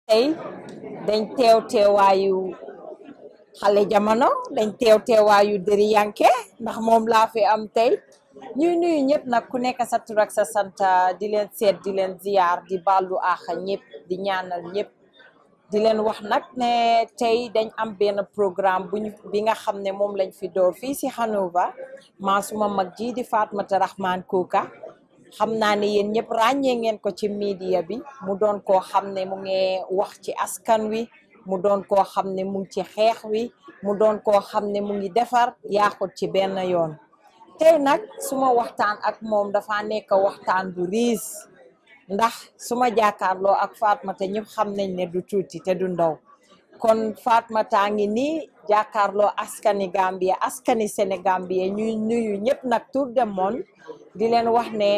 tey dañ teew teewaayu xale jamono dañ teew teewaayu dëri yanke ndax moom laa fi am tey ñuy nuyu ñëpp nag ku nekk sa tur ak sa sant di leen seet di leen ziyaar di ballu àxa ñëpp di ñaanal ñëpp di leen wax nag ne tey dañ am benn programme buñ bi nga xam ne moom lañ fi door fii si Hanover maa suma mag ji di Fatmata Rahman Kuka xam naa ne yéen ñëpp ràññee ngeen ko ci media bi mu doon koo xam ne mu ngi wax ci askan wi mu doon koo xam ne mu ngi ci xeex wi mu doon koo xam ne mu ngi defar yaaxut ci benn yoon tey nag suma waxtaan ak moom dafa nekk waxtaan bu riis ndax suma jàkkaarloo ak Fatmata ñëpp xam nañ ne du tuuti te du ndaw kon Fatmata ngi nii jàkkaarloo askani Gambia askani Sénégambie ñuy nuyu ñëpp nag tour de monde di leen wax ne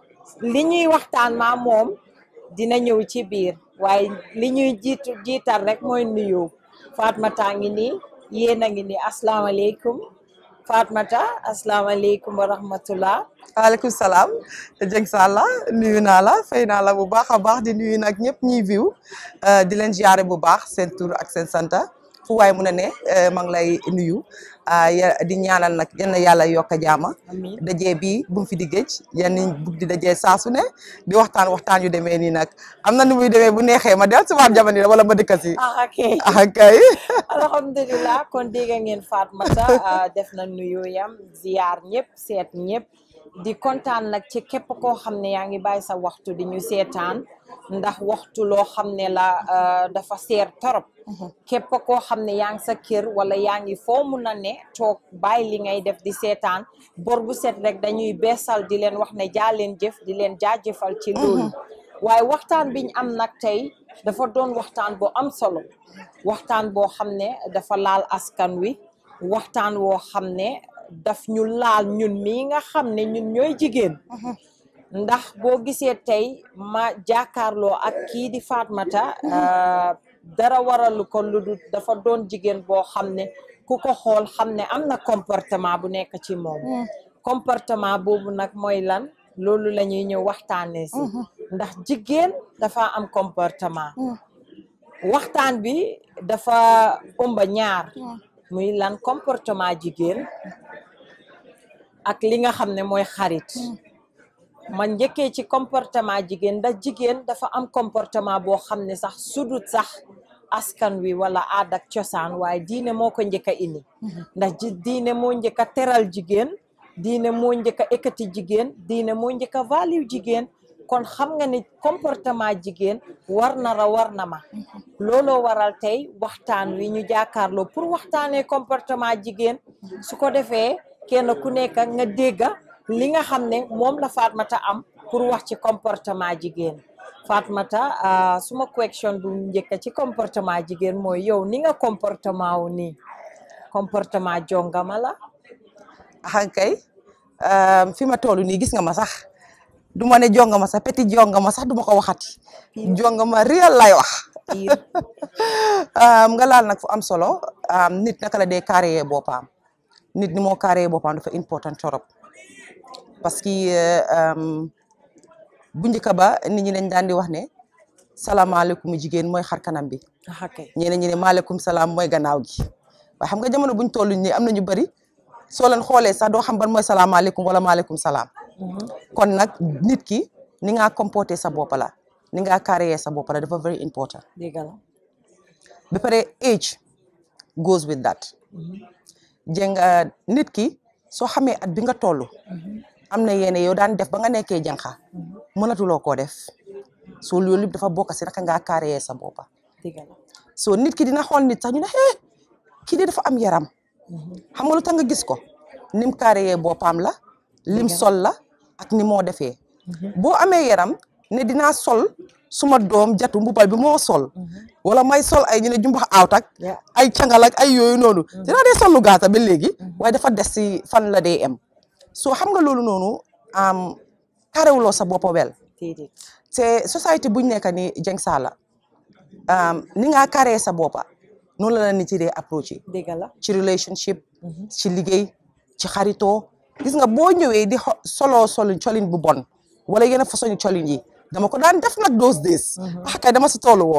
li ñuy waxtaan ma moom dina ñëw ci biir waaye li ñuy jiitu jiital rek mooy nuyu Fatmata ngi nii yéen a ngi nii asalaamaaleykum Fatmata asalaamaaleykum wa rahmatullah waaleykum salaam Dieng Salla nuyu naa la fay naa la bu baax a baax di nuyu nag ñëpp ñuy view di leen ziare bu baax seen tur ak seen santa fu waay mun a ne maa ngi lay nuyu di ñaanal nag yal na yàlla yokk a jaama amiin dajee bi bu mu fi di géej yal nañ bugg di dajee saa su ne di waxtaan waxtaan yu demee nii nag am na nu muy demee bu neexee ma del subaat jamono wala ma dëkka si ah ok ah kay alhamdulilah kon dégg ngeen Fatmata def na nuyu yam ziyaar ñëpp seet ñëpp di kontaan nag ci képp koo xam ne yaa ngi bàyyi sa waxtu di ñu seetaan ndax waxtu loo xam ne la dafa seer torop képp koo xam ne yaa ngi sa kër wala yaa ngi foo mun a ne toog bàyyi li ngay def di seetaan bor bu set rek dañuy beesal di leen wax ne jaa leen jëf di leen jaajëfal ci loolu waaye waxtaan biñ am nag tey dafa doon waxtaan bu am solo waxtaan boo xam ne dafa laal askan wi waxtaan woo xam ne daf ñu laal ñun mii nga xam ne ñun ñooy jigéen ndax boo gisee tey ma jàkkaarloo ak kii di Fatmata dara waralu ko lu dul dafa doon jigéen boo xam ne ku ko xool xam ne am na comportement bu nekk ci moom comportement boobu nag mooy lan loolu la ñuy ñëw waxtaanee si ndax jigéen dafa am comportement waxtaan bi dafa ëmba ñaar muy lan comportement jigéen ak li nga xam ne mooy xarit man njëkkee ci comportement jigéen ndax jigéen dafa am comportement boo xam ne sax sudut sax askan wi wala aada ak cosaan waaye diine moo ko njëkk a indi ndax ji diine moo njëkk a teral jigéen diine moo njëkk a ekkati jigéen diine moo njëkk a value jigéen kon xam nga ni comportement jigéen war na ra war na ma looloo waral tey waxtaan wi ñu jàkkaarloo pour waxtaanee comportement jigéen su ko defee kenn ku nekk nga dégga li nga xam ne moom la Fatmata am pour wax ci comportement jigéen Fatmata suma question bu njëkk ci comportement jigéen mooy yow ni nga comportement wu nii comportement jongama la ah kay fi ma toll nii gis nga ma sax du ma ne jongama sax petit jongama sax du ma ko waxati jongama réel lay wax nga laal nag fu am solo nit naka la dee carré boppam nit ni moo carré boppam dafa important torop parce que bu njëkk ba nit ñi dañ daan di wax ne salaamaaleykum jigéen mooy xar kanam bi ñeneen ñi ne maaleykum salaam mooy gannaaw gi waaye xam nga jamono buñ toll nii am na ñu bëri soo leen xoolee sax doo xam ban mooy salaamaaleykum wala maaleykum salaam kon nag nit ki ni nga comporté sa bopp la ni nga carré sa bopp la dafa very important dëgg la ba pare age goes with that jëng nit ki soo xamee at bi nga toll am na yéene yow daan def ba nga nekkee jànqa mënatuloo koo def soo loolu yëpp dafa bokk si naka ngaa carré sa bopp dëgg la soo nit ki dina xool nit sax ñu ne eh kii de dafa am yaram xam nga lu tax nga gis ko nim carré boppam la lim sol la ak ni moo defee boo amee yaram ne dinaa sol suma doom jatu mbubal bi moo sol wala may sol ay ñu ne jumbax aawt ak ay cangal ak ay yooyu noonu dinaa dee sol lu gaata ba léegi waaye dafa des si fan la dee em soo xam nga loolu noonu am carréwuloo sa boppa wel te société buñ nekk ni Jeng Salla ni nga carré sa boppa noonu la la nit yi dee approché dëgg la ci relationship ci liggéey ci xaritoo gis nga boo ñëwee di solo solin colin bu bon wala yenn façon colin yi dama ko daan def nag those days ah kay dama si tollu woon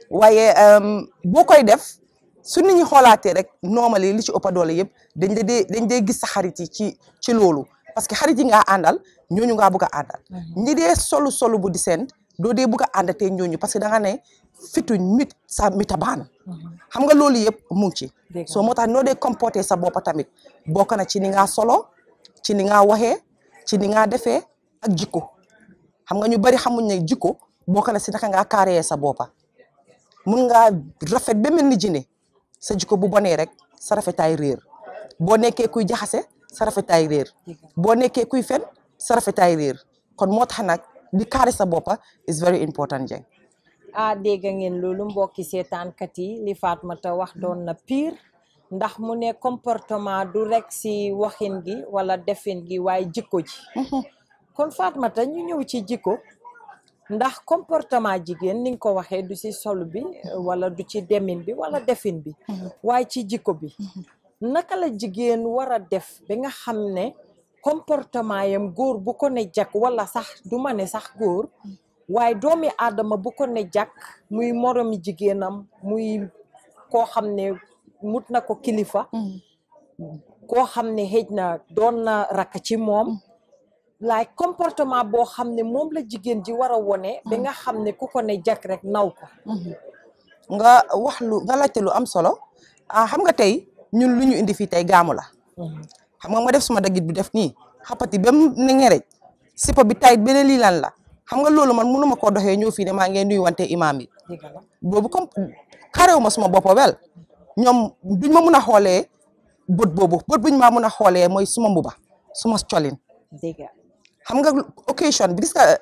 waaye boo koy def su nit ñi xoolaatee rek normally li ci ëpp doole yëpp dañ la dee dañ dee gis sa xarit yi ci ci loolu parce que xarit yi ngaa àndal ñooñu ngaa bugg a àndal ñi dee solu solu bu di seen doo dee bugg a àndatee ñooñu parce que da nga ne fituñ mit sa mitabaan xam nga loolu yëpp mu ngi ci soo moo tax noo dee comporté sa boppa tamit bokk na ci ni ngaa solo ci ni ngaa waxee ci ni ngaa defee ak jikko xam nga ñu bari xamuñ ne jikko bokk na si naka ngaa kaaree sa boppa mun ngaa rafet ba mel ni jine sa jikko bu bonee rek sa rafetaay réer boo nekkee kuy jaxase sa rafetaay réer boo nekkee kuy fen sa rafetaay réer kon moo tax nag di kaare sa boppa is very important Jeng ah dégg ngeen loolu mbokki seetaankat yi li Fatoumatta wax doon na pire ndax mu ne comportement du rek si waxin gi wala defin gi waaye jikko ji kon Fatoumatta ñu ñëw ci jikko ndax comportement jigéen ni nga ko waxee du ci sol bi wala du ci demin bi wala defin bi waaye ci jikko bi naka la jigéen war a def ba nga xam ne comportement yam góor bu ko ne jak wala sax du ma ne sax góor waaye doomi aadama bu ko ne jak muy moromi jigéenam muy koo xam ne mut na ko kilifa koo xam ne xëj na doon na rakk ci moom laay comportement boo xam ne moom la jigéen ji war a wone ba nga xam ne ku ko ne jak rek naw ko nga wax lu nga laajte lu am solo ah xam nga tey ñun lu ñu indi fii tey gaamu la xam nga ma def suma dagit bi def nii xapati ba mu ne ngerej sipa bi tayit beneen lii lan la xam nga loolu man mënuma koo doxee ñëw fii ne maa ngi nuyu wante imaam yi boobu comme karewu ma suma boppa wel ñoom duñ ma mun a xoolee bët boobu bët buñ maa mun a xoolee mooy suma mbuba suma colin dëgg xam nga occasion bi gis nga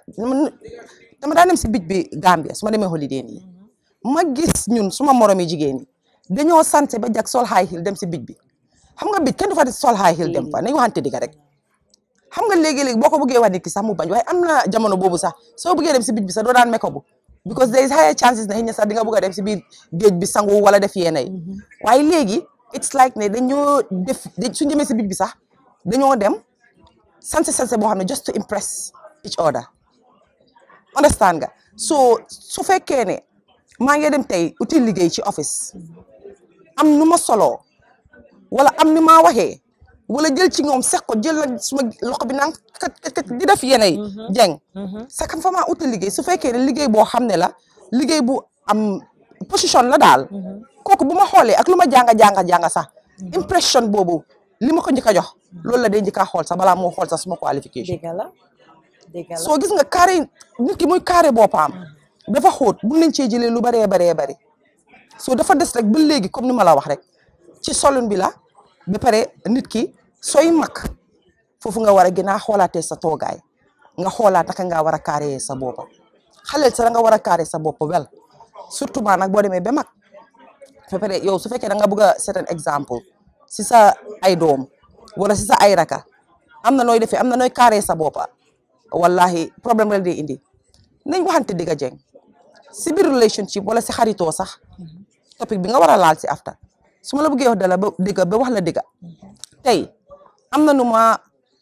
dama daa dem si bij bi Gambia su ma demee holiday nii ma gis ñun suma moromi jigéen yi dañoo sante ba jag sol high heel dem si bij bi xam nga bij kenn du fa sol high heel dem fa nañ waxante digga rek xam nga léegi-léegi boo ko bëggee wax nit ki sax mu bañ waaye am na jamono boobu sax soo bëggee dem si bij bi sax doo daan meko bu because there is higher chances na xëy na sax di nga bëgg a dem si biir géej bi sangu wala def yenn yi waaye léegi it's like ne dañoo def suñ demee si bij bi sax dañoo dem sanse sanse boo xam ne just to impress each other understand nga so su fekkee ne maa ngi dem tey uti liggéey ci office am nu ma soloo wala am ni maa waxee wala jël ci ñoom seq ko jël nag suma loxo bi naan kat kat di def yene yi jeng sa kam fa maa uti liggéey su fekkee ne liggéey boo xam ne la liggéey bu am position la daal kooku bu ma xoolee ak lu ma jànga jànga jànga sax impression boobu li ma ko njëkk a jox loolu la day njëkk a xool sax balaa moo xool sax suma qualification dëgg la dëgg la soo gis nga carré nit ki muy carré boppam dafa xóot bu nañ cee jëlee lu baree baree bari soo dafa des rek ba léegi comme ni ma la wax rek ci solun bi la ba pare nit ki sooy mag foofu nga war a gën a xoolaatee sa toogaay nga xoolaat naka nga war a carré sa boppa xaleel sa da nga war a carré sa bopp wel surtout maa nag boo demee ba mag ba pare yow su fekkee da nga bëgg a set un exemple si sa ay doom wala si sa ay raka am na nooy defee am na nooy carré sa boppa wallahi problème la day indi nañ waxante digga jeng si biir relationship wala si xaritoo sax topic bi nga war a laal si after su ma la bëggee wax dala ba digga ba wax la digga tey am na nu ma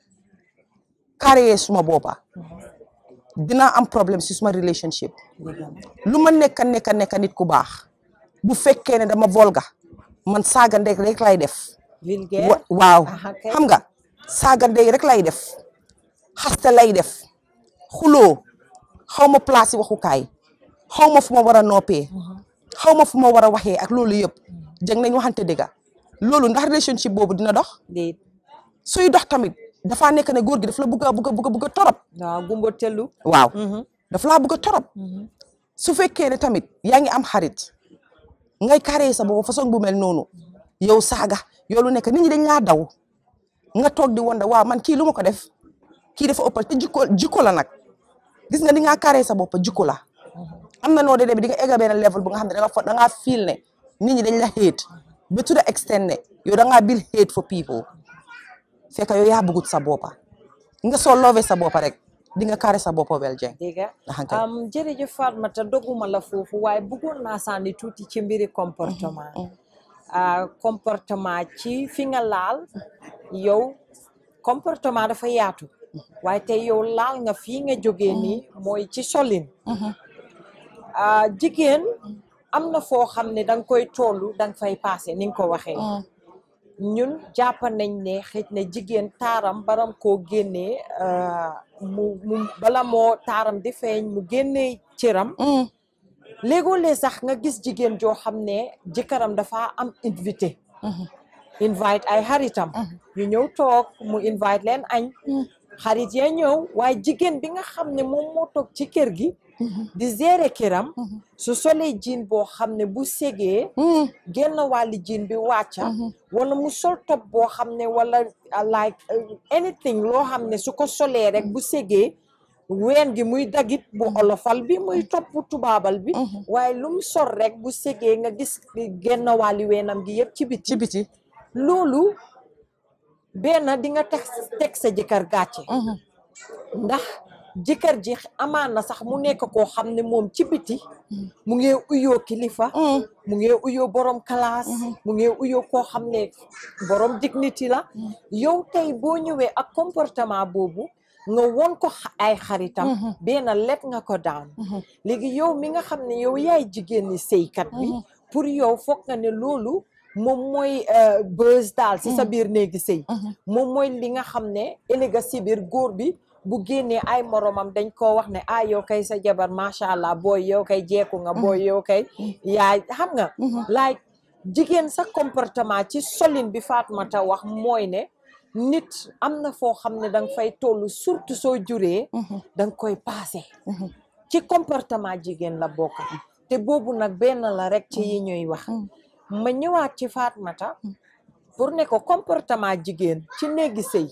carré suma boppa dinaa am problème si suma relationship lu ma nekka nekka nekka nit ku baax bu fekkee ne dama volga man saaga ndey rek lay def vulgaire waaw aha kay. xam nga saaga ndey rek lay def xaste lay def xuloo xaw ma place yi waxukaay xaw ma fu ma war a noppee xaw ma fu ma war a waxee ak loolu yëpp jëng nañ waxante dëgga loolu ndax relationship boobu dina dox déet suy dox tamit dafaa nekk ne góor gi daf la bugg a bugg a bugg a bugg a torop waaw gumbo tellu waaw daf laa bugg a torop su fekkee ne tamit yaa ngi am xarit ngay carré sa boobu façon bu mel noonu yow saaga yow lu nekk nit ñi dañ laa daw nga toog di wonda waaw man kii lu ma ko def kii dafa ëppal te jikko jikko la nag gis nga di ngaa carré sa bopp jikko la am na noo dee di nga egga benn level bu nga xam ne da nga fa da ngaa feel ne nit ñi dañ la hate ba to the extent ne yow da ngaa bil hate for people fekk yow yaa bëggut sa boppa nga soo loove sa boppa rek di nga carré sa boppa wel jeng dégg Aha, kay. nga am jërëjëf Fatoumatta doguma la foofu waaye bëggoon naa sànni tuuti ci mbiri comportement ah comportement ci fi nga laal yow comportement dafa yaatu waaye tey yow laal nga fii nga jógee nii mooy ci solin ah jigéen am na foo xam ne danga koy tollu danga fay passé ni nga ko waxee ñun jàpp nañ ne xëj na jigéen taaram baram koo génnee mu mu bala moo taaram di feeñ mu génnee cëram léegoo-lee sax nga gis jigéen joo xam ne jëkkëram dafa am invité invite ay xaritam ñu ñëw toog mu invite leen añ xarit ya ñëw waaye jigéen bi nga xam ne moom moo toog ci kër gi di gérer këram su solee jiin boo xam ne bu segee genn wàlli jiin bi wàcca wala mu sol top boo xam ne wala like anything loo xam ne su ko solee rek bu segee ween gi muy dagit bu olofal bi muy topp tubaabal bi waaye lu mu sol rek bu segee nga gis genn wàlli weenam gi yëpp ci biti ci biti loolu benn di nga teg teg sa jëkkër gàcce ndax jëkkër ji amaan na sax mu nekk koo xam ne moom ci biti mu ngi uyoo kilifa mu ngi uyoo borom classe mu ngi uyoo koo xam ne borom dignity la yow tey boo ñëwee ak comportement boobu nga won ko ay xaritam benn let nga ko daan léegi yow mi nga xam ne yow yaay jigéen ni sëykat bi pour yow foog nga ne loolu moom mooy bës daal si sa biir néegi sëy moom mooy li nga xam ne ëllëga si biir góor bi bu génnee ay moromam dañ koo wax ne ah yow kay sa jabar macha allah booy yow kay jeeku nga booy yow kay yaay xam nga like jigéen sa comportement ci solin bi Fatoumatta wax mooy ne nit am na foo xam ne danga fay toll surtout soo juree danga koy passé ci comportement jigéen la bokk te boobu nag benn la rek ci yi ñuy wax ma ñëwaat ci Fatoumatta pour ne ko comportement jigéen ci néegi sëy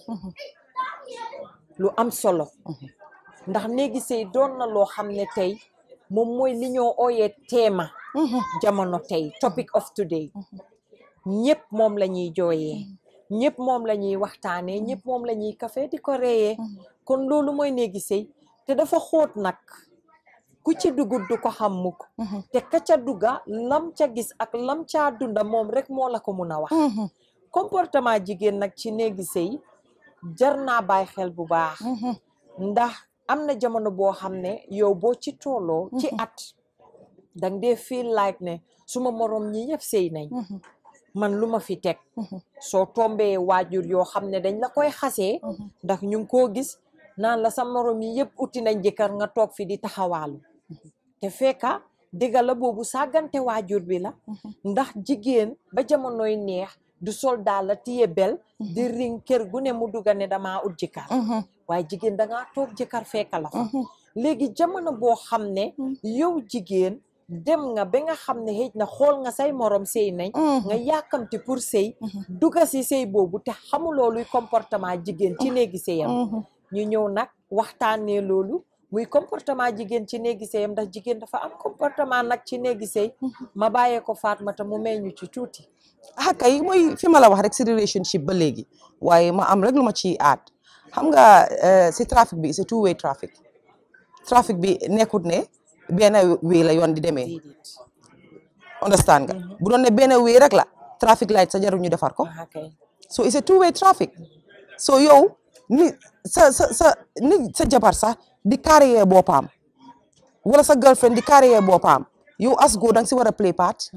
lu am solo ndax néegi sëy doon na loo xam ne tey moom mooy li ñoo ooyee teema jamono tey topic of today ñëpp moom la ñuy jooyee ñëpp moom la ñuy waxtaanee ñëpp moom la ñuy kafe di ko reeyee kon loolu mooy néegi sëy te dafa xóot nag ku ci dugut du ko xam mukk te ka ca dugga lam ca gis ak lam caa dunda moom rek moo la ko mun a wax comportement jigéen nag ci néegi sëy jar naa bàyyi xel bu baax ndax am na jamono boo xam ne yow boo ci tolloo ci at dang dee feel like ne suma morom ñi ñëpp sëy nañ man lu ma fi teg soo tombee waajur yoo xam ne dañ la koy xasee ndax ñu ngi koo gis naan la sa morom yi yëpp uti nañ jëkkër nga toog fi di taxawaalu te fekka dëgga la boobu sàggante waajur bi la ndax jigéen ba jamonoy neex du sol daal la tiye bel di ring kër gu ne mu dugga ne damaa ut jëkkër waaye jigéen dangaa toog jëkkër fekka la fa léegi jamono boo xam ne yow jigéen dem nga ba nga xam ne xëj na xool nga say morom sëy nañ nga yàkkamti pour sëy dugga si sëy boobu te xamuloo luy comportement jigéen ci néegi sëyam ñu ñëw nag waxtaanee loolu muy comportement jigéen ci néegi sëyam ndax jigéen dafa am comportement nag ci néegi sëy ma bàyyee ko Fatoumatta mu may ñu ci tuuti ah kay mooy fi ma la wax rek si relationship ba léegi waaye ma am rek lu ma ciy aat xam nga si trafic bi c'est two way traffic trafic bi nekkut ne benn wéy la yoon di demee understand nga bu doon ne benn wéy rek la traffic light sa jarul ñu defar ko so it's a two way traffic so yow ni sa sa sa ni sa jabar sax di carrière boppam wala sa girlfriend di carrière boppam yow as góor danga si war a play part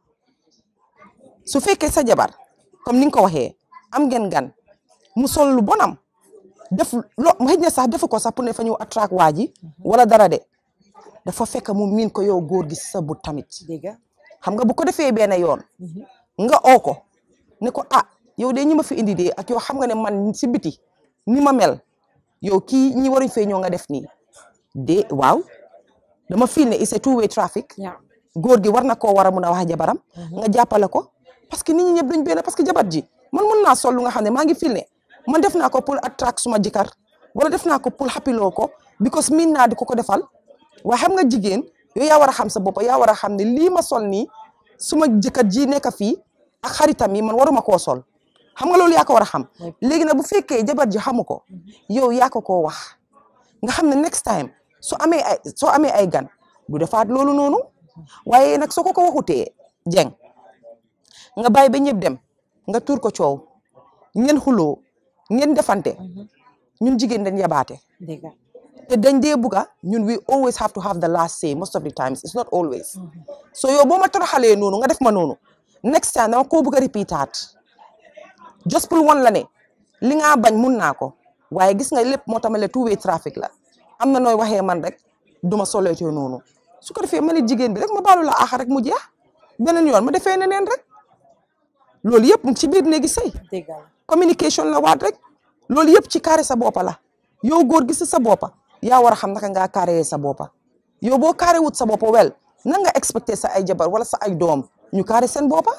su fekkee sa jabar comme ni nga ko waxee am ngeen gan mu sol lu bonam def lo xëy na sax defu ko sax pour ne fa ñëw attract waa ji wala dara de dafa fekk mu miin ko yow góor gi si sa but tamit xam nga bu ko defee benn yoon nga oo ko ne ko ah yow de ñi ma fi indi de ak yow xam nga ne man si biti ni ma mel yow kii ñi waruñ fee ñëw nga def nii de waaw dama feel ne it's a two way traffic góor gi war na koo war a mun a wax jabaram nga jàppale ko parce que nit ñi ñëpp duñ benn parce que jabar ji man mën naa sol lu nga xam ne maa ngi feel ne man def naa ko pour attract suma jëkkër wala def naa ko pour xapiloo ko because miin naa di ko ko defal waaye xam nga jigéen yow yaa war a xam sa bopp yaa war a xam ne lii ma sol nii suma jëkkër ji nekk fii ak xaritam yi man waruma koo sol xam nga loolu yaa ko war a xam léegi nag bu fekkee jabar ji xamu ko yow yaa ko koo wax nga xam ne next time soo amee ay soo amee ay gan du defaat loolu noonu waaye nag soo ko ko waxutee jeng nga bàyyi ba ñëpp dem nga tuur ko coow ngeen xuloo ngeen defante ñun jigéen dañ yabaate te dañ dee bugga ñun we always have to have the last say most of the times it's not always so yow boo ma toroxalee noonu nga def ma noonu next time dama koo bugg a repeataat just pour wan la ne li nga bañ mun naa ko waaye gis nga lépp moo tamale two way traffic la am na nooy waxee man rek duma soleetee noonu su ko defee ma ne jigéen bi rek ma baalu la aaxa rek mu jeex beneen yoon ma defee neneen rek loolu yëpp mu ngi ci biir néegi sëy dëgg la communication la waat rek loolu yëpp ci carré sa boppa la yow góor gi si sa boppa yaa war a xam naka ngaa carré sa boppa yow boo carré wut sa boppa wel nan nga expecté sa ay jabar wala sa ay doom ñu carré seen boppa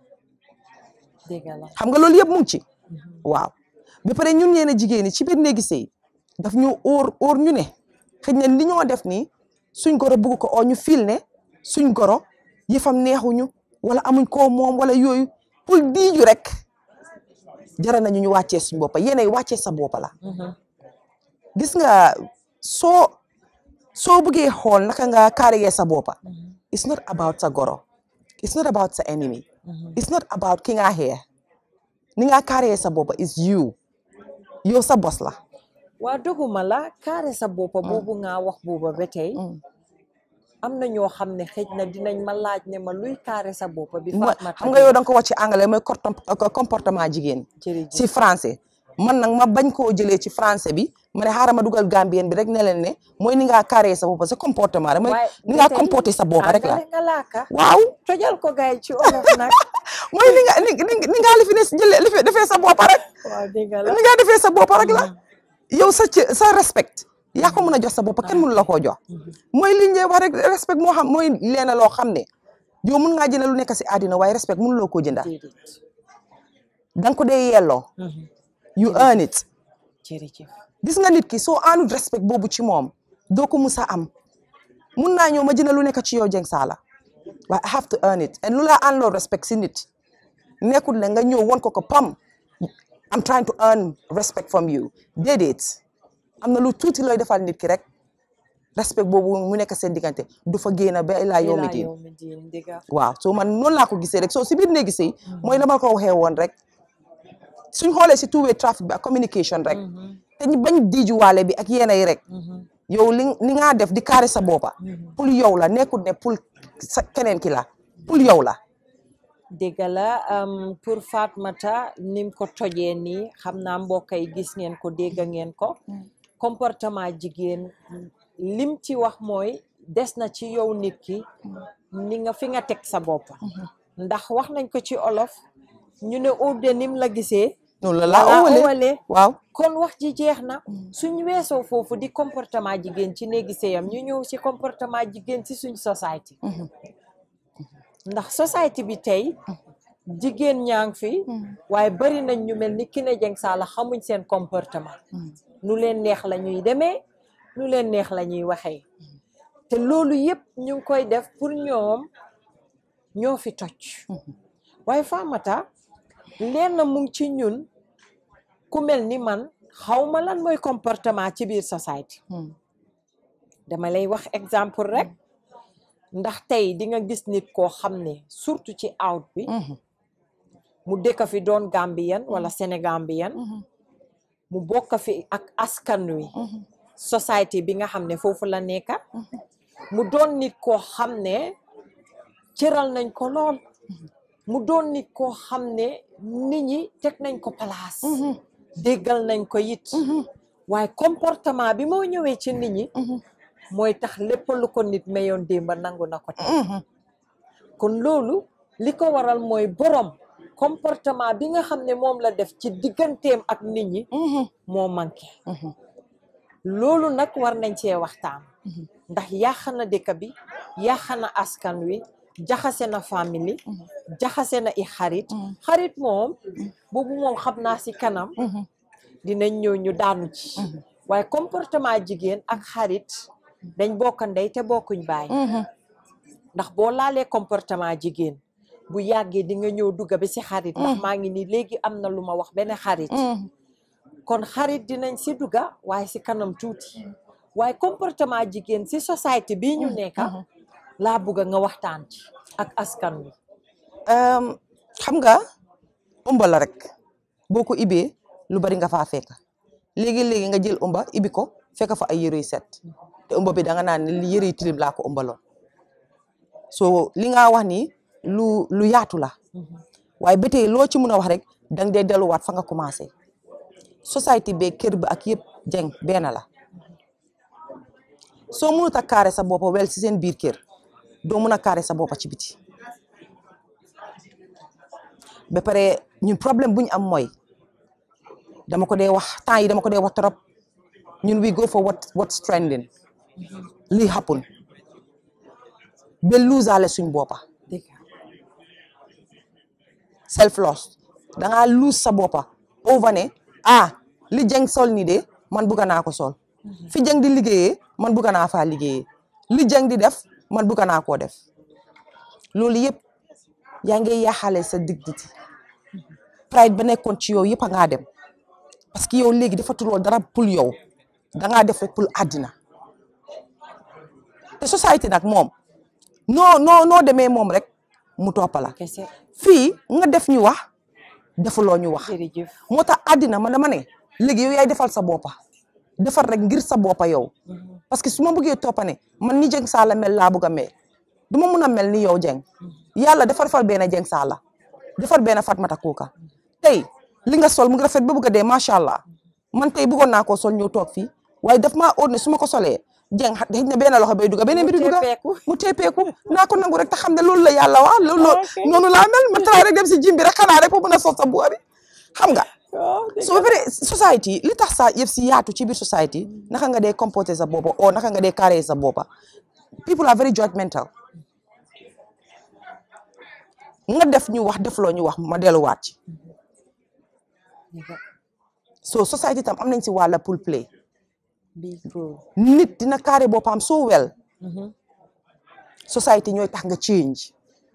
dëgg la xam nga loolu yëpp mu ngi ci waaw ba pare ñun ñeene jigéen ñi ci biir néegi sëy daf ñu óor óor ñu ne xëy na li ñoo def nii suñ goro bugg ko oo ñu fil ne suñ goro yëfam neexuñu wala amuñ koo moom wala yooyu pour diiju rek jara nañu ñu wàccee suñ boppa yéenay wàccee sa boppa la gis nga soo soo buggee xool naka nga carré sa boppa it's not about sa goro it's not about sa enemy it's not about ki nga xeex ni nga carré sa boppa is you yow sa bos la waa doguma la carré sa boppa boobu nga wax booba ba tey am na ñoo xam ne xëj na dinañ ma laaj ne ma luy carré sa boppa bi Mooy- Fatoumatta xam nga yow da nga ko wax ci anglais mooy cortom- euh, comportement jigéen jërëjëf ci français man nag ma bañ koo jëlee ci français bi ma ne xaaral ma dugal gambien bi rek ne leen ne mooy ni nga carré sa boppa sa comportement rek mooy waaye ni nga ba tey comporté sa boppa rek la àggale nga laaka waaw tojal ko gaay ci olof nag mooy ni nga ni ni- ni nga li fi ne jëlee li fi defee sa boppa rek waaw dégg la ni nga defee sa boppa rek la yow sa ci sa respect yaa ko mën a jox sa boppa kenn mënu la koo jox mooy li ñu wax rek respect moo xam mooy leena loo xam ne yow mun ngaa jënd lu nekk si àddina waaye respect mënuloo koo jënda déedéet da nga ko dee yelloo you earn it jërëjëf gis nga nit ki soo aanut respect boobu ci moom doo ko musa am mun naa ñëw ma jënd lu nekk ci yow Jeng Saala waaye I have to earn it and lu la aan loo respect si nit nekkul ne nga ñëw won ko ko pam I'm trying to earn respect from you déedéet am na lu tuuti looy defal nit ki rek respect boobu mu nekk seen diggante du fa génn ba ilaa yow mi ilaa diin yow mi diin dëgg waaw soo man noonu laa ko gisee rek soo si biir néegi sëy mooy la ma ko waxee woon rek suñ xoolee si two way traffic bi ak communication rek te ñu bañ diijuwaale bi ak yéena yi rek yow li li nga def di carré sa boppa pour yow la nekkul ne pour sa keneen ki la pour yow la dëgg la am, pour Fatoumatta nim ko tojee nii xam naa mbokk yi gis ngeen ko dégg ngeen ko comportement jigéen lim ci wax mooy des na ci yow nit ki ni nga fi nga teg sa bopp ndax wax nañ ko ci olof ñu ne uude nim la gisee noonu la wala laa ëwale ëwale waaw kon wax ji jeex na suñ weesoo foofu di comportement jigéen ci néegi sëyam ñu ñëw ci comportement jigéen ci suñ société ndax société bi tey jigéen ñaa ngi fi waaye bari nañ ñu mel ni Kine Jeng Saala xamuñ seen comportement nu leen neex la ñuy demee nu leen neex la ñuy waxee te loolu yëpp ñu ngi koy def pour ñoom ñoo fi toj waaye Fatoumatta leen na mu ngi ci ñun ku mel ni man xawma lan mooy comportement ci biir société dama lay wax exemple rek ndax tey di nga gis nit koo xam ne surtout ci out bi mu dëkk fi doon Gambien wala Sénégambien mu bokk fi ak askan wi société bi nga xam ne foofu la nekka mu doon nit koo xam ne cëral nañ ko lool mu doon nit koo xam ne nit ñi teg nañ ko place déggal nañ ko it waaye comportement bi moo ñëwee ci nit ñi mooy tax lépp lu ko nit mayoon démba nangu na ko tey kon loolu li ko waral mooy borom comportement bi nga xam ne moom la def ci digganteem ak nit ñi moo manqué loolu nag war nañ cee waxtaan ndax yàq na dëkk bi yàq na askan wi jaxase na famille jaxase na i xarit xarit moom boobu moom xam naa si kanam dinañ ñëw ñu daanu ci waaye comportement jigéen ak xarit dañ bokk ndey te bokkuñ baay ndax boo laalee comportement jigéen bu yàggee di nga ñëw dugga bi si xarit ndax maa ngi ni léegi am na lu ma wax benn xarit kon xarit dinañ si dugga waaye si kanam tuuti waaye comportement jigéen si société bii ñu nekka laa bugga nga waxtaan ci ak askan wi xam nga ëmba la rek boo ko ibee lu bari nga faa fekk léegi-léegi nga jël ëmba ibi ko fekk fa ay yëre yu set te ëmb bi da nga naan li yëre yu tilim laa ko ëmbaloon so li nga wax ni lu lu yaatu la waaye ba tey loo ci mun a wax rek dang dee delluwaat fa nga commencé société be kër bi ak yëpp jeng benn la soo mënut a kaare sa boppa wel si seen biir kër doo mun a kaare sa boppa ci biti ba pare ñun problème bu ñu am mooy dama ko dee wax temps yi dama ko dee wax trop ñun we go for what what's trending li happen ba luusaale suñ boppa dëgg self loss da ngaa lose sa boppa over ne ah li jeng sol ni de man bugga naa ko sol fi jeng di liggéeyee man bugga naa faa liggéeyee li jeng di def man bugga naa koo def loolu yëpp yaa ngi yaaxale sa dignity pride ba nekkoon ci yow yëpp a ngaa dem parce que yow léegi defatuloo dara pour yow da ngaa def rek pour àddina te société nag moom noo noo noo demee moom rek mu toppala kese fii nga def ñu wax defuloo ñu wax jërëjëf moo tax àddina man dama ne léegi yow yaay defal sa boppa defar rek ngir sa boppa yow parce que su ma bëggee toppane man ni Jeng Saala mel laa bëgg a mel du ma mun a mel ni yow Jeng yàlla defar fal benn Jeng Saala defar benn Fatmata Kuka tey li nga sol mu ngi rafet ba bëgg a dee macha allah man tey bëggoon naa koo sol ñëw toog fii waaye daf maa óor ne su ma ko solee Jeng xëy na benn loxo bay duga beneen bi di duga teppeeku. mu teepeeku naa ko nangu rek te xam ne loolu la yàlla wax loolu Ok. noonu laa mel ma taraay rek dem si jim bi rek xanaa rek pour mën a sol sa buuba bi xam nga waaw dëgg so ba pare society li tax sa yëf si yaatu ci biir society naka nga dee comporter sa boppa o naka nga dee carré sa boppa people are very judgmental nga def ñu wax defloo ñu wax ma delluwaat ci dëgg so society tam am nañ si wàlla pour play big role nit dina carré boppam so well society ñooy tax nga change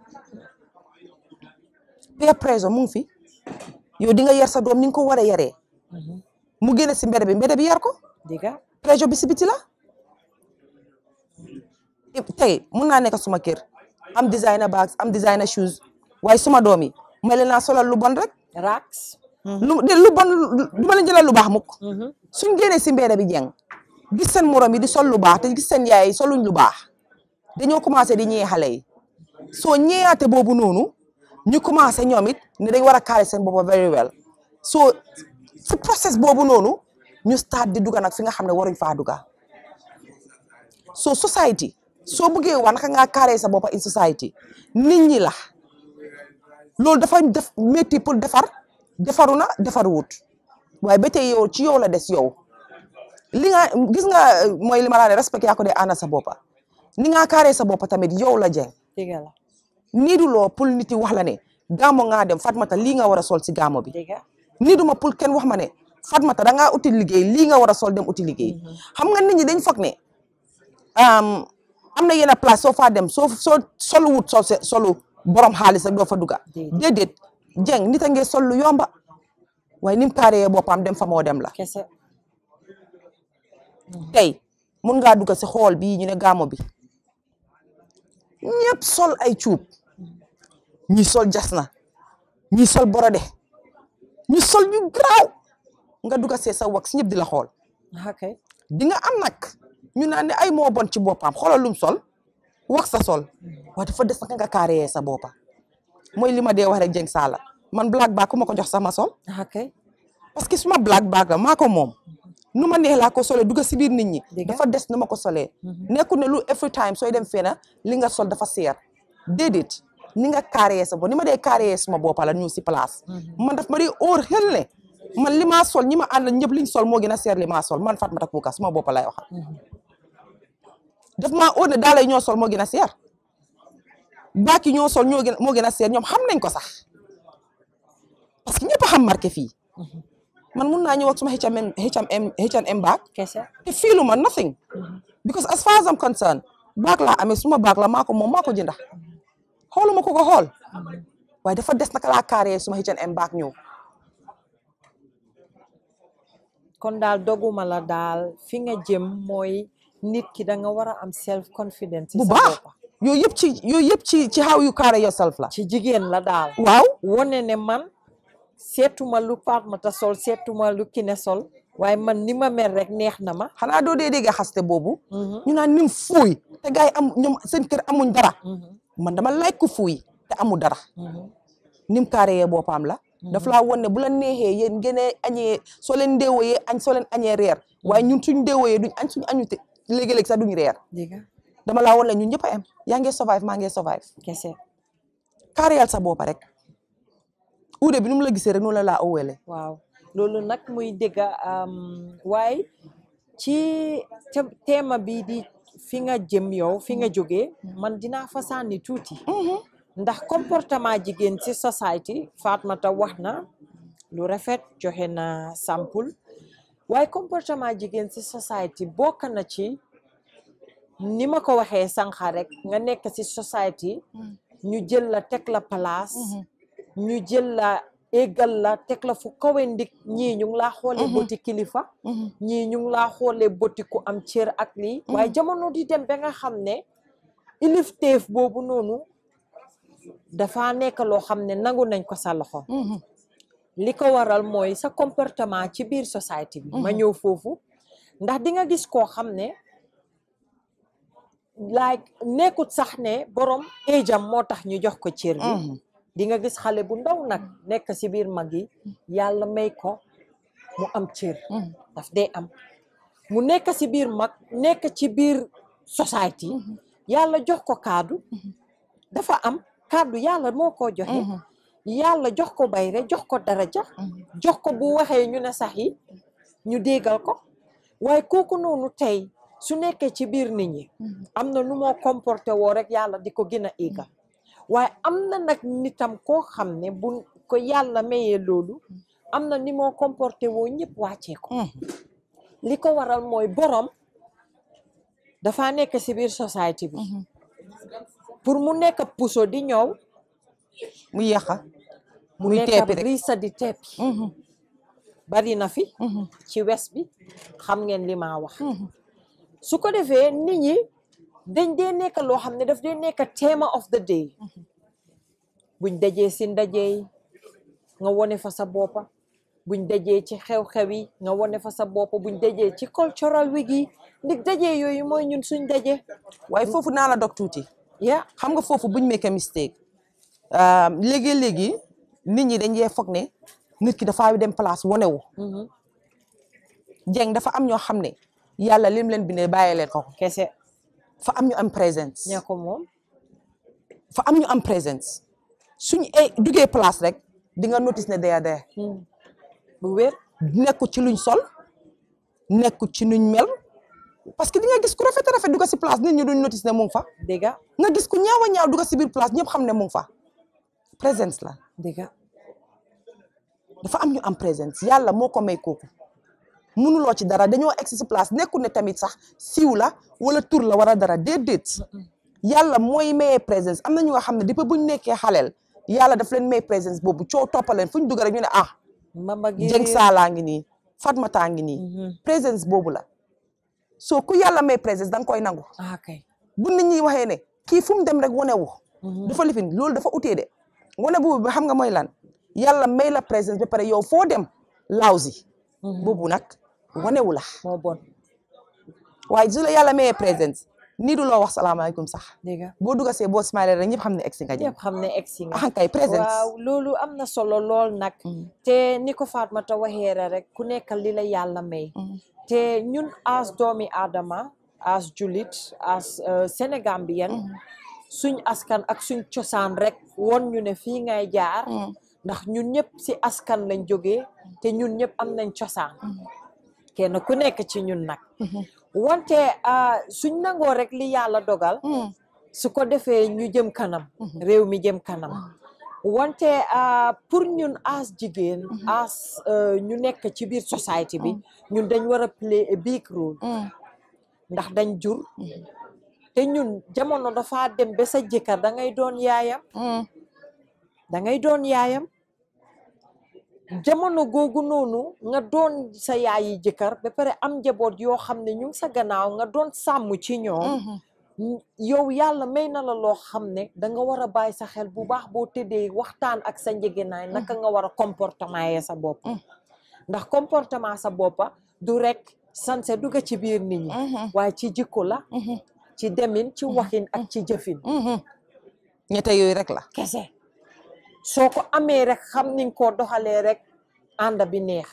peer pressure mu ngi fi yow di nga yar sa doom ni nga ko war a yaree mu génne si mbedd bi mbedd bi yar ko dëgg pressure bi si biti la tey mun naa nekk suma kër am designer bags am designer shoes waaye suma doom yi may leen naa solal lu bon rek rax lu de lu bon du ma leen jëlal lu baax mukk suñ génnee si mbedd bi jeng gis seen morom yi di sol lu baax te gis seen yaay yi soluñ lu baax dañoo commencé di ñee xale yi soo ñeeyaate boobu noonu ñu commencé ñoom it ne dañ war a carré seen boppa very well so si process boobu noonu ñu start di duga nag fi nga xam ne waruñ faa duga so society soo bëggee wax naka ngaa carré sa boppa in society nit ñi la loolu dafa def métti pour defar defaru na defaru wut waaye ba tey yow ci yow la des yow li nga gis nga euh, mooy li ma la ne respect yaa ko dee ànd sa boppa ni nga carré sa boppa tamit yow la jeng dëgg la niiduloo pour nit yi wax la ne gaamo ngaa dem Fatmata lii nga war a sol si gaamo bi dëgg niiduma pour kenn wax ma ne Fatmata da ngaa uti liggéey lii nga war a sol dem uti liggéey xam nga nit ñi dañ foog ne am am na yenn place soo faa dem soo soo solu wut sol se solu borom xaalis rek doo fa dugga Déedéet. déedéet jeng nit a ngee sol lu yomba waaye ni mu carré boppam dem fa moo dem la kese tey mun ngaa dugg si xool bii ñu ne gaamo bi ñëpp sol ay cuub ñi sol jasna ñi sol borode ñu sol ñu garaaw nga dugg see sa wax ñëpp di la xool ok di nga am nag ñu naan ne ay moo bon ci boppam xoolal lum sol wax sa sol waaye dafa des naka nga carré sa boppa mooy li ma dee wax rek jeng saala man black bag ku ma ko jox sama sol ok parce que suma black bag la maa ko moom nu ma neex laa ko solee dugg si biir nit ñi Dëgg. dafa des nu ma ko solee nekkul ne lu every time sooy dem fena li nga sol dafa seer déedéet ni nga carré sa bopp ni ma dee carré suma boppa la ñu si place man daf ma dee óor xel ne man li maa sol ñi ma àndal ñëpp liñ sol moo gën a seer li maa sol man Fatmata Kuka suma boppa lay waxal daf maa óor ne daal ñoo sol moo gën a seer baak yi ñoo sol ñoo gën moo gën a seer ñoom xam nañ ko sax parce que ñëpp a xam marqué fii man mun naa ñëw ak suma H&M H&M H&M baag kese te fiilu ma nothing because as far as I'm concerned baag laa amee suma baag la maa ko moom maa ko jënda xooluma ko ko xool waaye dafa des naka laa carré suma H&M baag ñëw kon daal doguma la daal fi nga jëm mooy nit ki da nga war a am self confidence ci bu sa baax boppa yooyu yëpp ci yooyu yëpp ci ci how you carry yourself la ci jigéen la daal waaw wone ne man seetuma lu Fatmata sol seetuma lu Kine sol waaye man ni ma mel rek neex na ma xanaa doo dee dégg xaste boobu Mhm, ñu naan nim fuuy te gars yi am ñoom seen kër amuñ dara mhm, man dama like ku fuuy te amul dara mhm. nim carré boppam la daf laa won ne bu la neexee yéen ngeen a añee soo leen déewoyee añ soo leen añee reer waaye ñun suñ déewoyee duñ añ suñ añu te léegi-léegi sax duñ reer dégg nga dama laa won ne ñun ñëpp a am yaa ngee survive maa ngee survive kese carréal sa boppa rek uude bi nu mu la gisee rek noonu la laa owele waaw loolu nag muy dëgga am, waaye ci te- teema bi di fi nga jëm yow fi nga jógee man dinaa fa sànni tuuti ndax comportement jigéen ci society Fatmata wax na lu rafet joxe na sample waaye comportement jigéen ci society bokk na ci ni ma ko waxee sànqa rek nga nekk ci society ñu jël la teg la place ñu jël la éggal la teg la fu kawe ndik ñii ñu ngi laa xoolee boti kilifa ñii ñu ngi laa xoolee boti ku am cër ak lii waaye jamono di dem ba nga xam ne ilifteef boobu noonu dafa nekk loo xam ne nangu nañ ko sa loxo li ko waral mooy sa comportement ci biir société bi ma ñëw foofu ndax di nga gis koo xam ne like nekkut sax ne borom éjam moo tax ñu jox ko cër bi di nga gis xale bu ndaw nag nekk ci biir mag yi yàlla may ko mu am cër daf dee am mu nekk ci biir mag nekk ci biir société yàlla jox ko kaddu dafa am kaddu yàlla moo ko joxe yàlla jox ko bayre jox ko daraja jox ko bu waxee ñu ne sax yi ñu déggal ko waaye kooku noonu tey su nekkee ci biir nit ñi am na nu moo comporté woo rek yàlla di ko gën a éegal waaye am na nag nitam koo xam ne bu ko yàlla mayee loolu am na ni moo comporté woo ñëpp wàccee ko li ko waral mooy borom dafa nekk ci biir société bi pour mu nekk puso di ñëw mu yàqa mu muy nekk teepi rek brisa di teppi bari na fi ci wes bi xam ngeen li ma wax su ko defee nit ñi dañ dee nekk loo xam ne daf dee nekk theme of the day buñ dajee si ndaje yi nga wone fa sa boppa buñ dajee ci xew-xew yi nga wone fa sa boppa buñ dajee ci cultural week yi ndig daje yooyu mooy ñun suñ daje waaye foofu naa la dog tuuti ya xam nga foofu buñ make a mistake léegi-léegi nit ñi dañ yee foog ne nit ki dafa dem place wonewu jeng dafa am ñoo xam ne yàlla lim leen bindee bàyyi leen ko kese fa am ñu am présence ña ko moom fa am ñu am présence suñ ay duggee place rek di nga notice ne day dee bu wér nekku ci luñ sol nekku ci nuñ mel parce que di nga gis ku rafet a rafet dugga si place nit ñi duñ notice ne mu ngi fa dëgga nga gis ku ñaaw a ñaaw dugga si biir place ñëpp xam ne mu ngi fa présence la dëgga dafa am ñu am présence yàlla moo ko may kooku mënuloo ci dara dañoo egg si place nekkul ne tamit sax siiw la wala tur la wala dara déedéet yàlla mooy mayee présence am na ñu nga xam ne depuis buñ nekkee xaleel yàlla daf leen may présence boobu coow toppaleen fu ñu dugg rek ñu ne ah mama gi Jeng Saalaa ngi nii Fatmata ngi nii présence boobu la soo ku yàlla may présence da nga koy nangu ah kay bu nit ñi waxee ne kii fu mu dem rek wane wu dafa lifin loolu dafa utee de wane boobu bi xam nga mooy lan yàlla may la présence ba pare yow foo dem lawsi boobu nag wanewu la moo bon waaye su la yàlla mayee présence nii du loo wax salaamaaleykum sax dëgga boo dugasee boo smile rek ñëpp xam ne egsi nga jëm ñëpp xam ne egsi nga axan kay présence waaw loolu am na solo lool nag te ni ko Fatmata waxee rek ku nekk li la yàlla may te ñun as doomi aadama as julit as sénégambien suñ askan ak suñ cosaan rek won ñu ne fii ngay jaar ndax ñun ñëpp si askan lañ jógee te ñun ñëpp am nañ cosaan kenn ku nekk ci ñun nag wante suñ nangoo rek li yàlla dogal su ko defee ñu jëm kanam réew mi jëm kanam wante pour ñun as jigéen as ñu nekk ci biir société bi ñun dañ war a play a big role ndax dañ jur te ñun jamono dafa dem ba sa jëkkër da ngay doon yaayam da ngay doon yaayam jamono googu noonu nga doon sa yaayi jëkkër ba pare am njaboot yoo xam ne ñu ngi sa gannaaw nga doon sàmm ci ñoom yow yàlla may na la loo xam ne da nga war a bàyyi sa xel bu baax boo tëddee waxtaan ak sa njëgënaay naka nga war a comportement yee sa bopp ndax comportement sa boppa du rek sanse dugga ci biir nit ñi waaye ci jikko la ci demin ci waxin ak ci jëfin ñette yooyu rek la kese soo ko amee rek xam ni nga koo doxalee rek ànd bi neex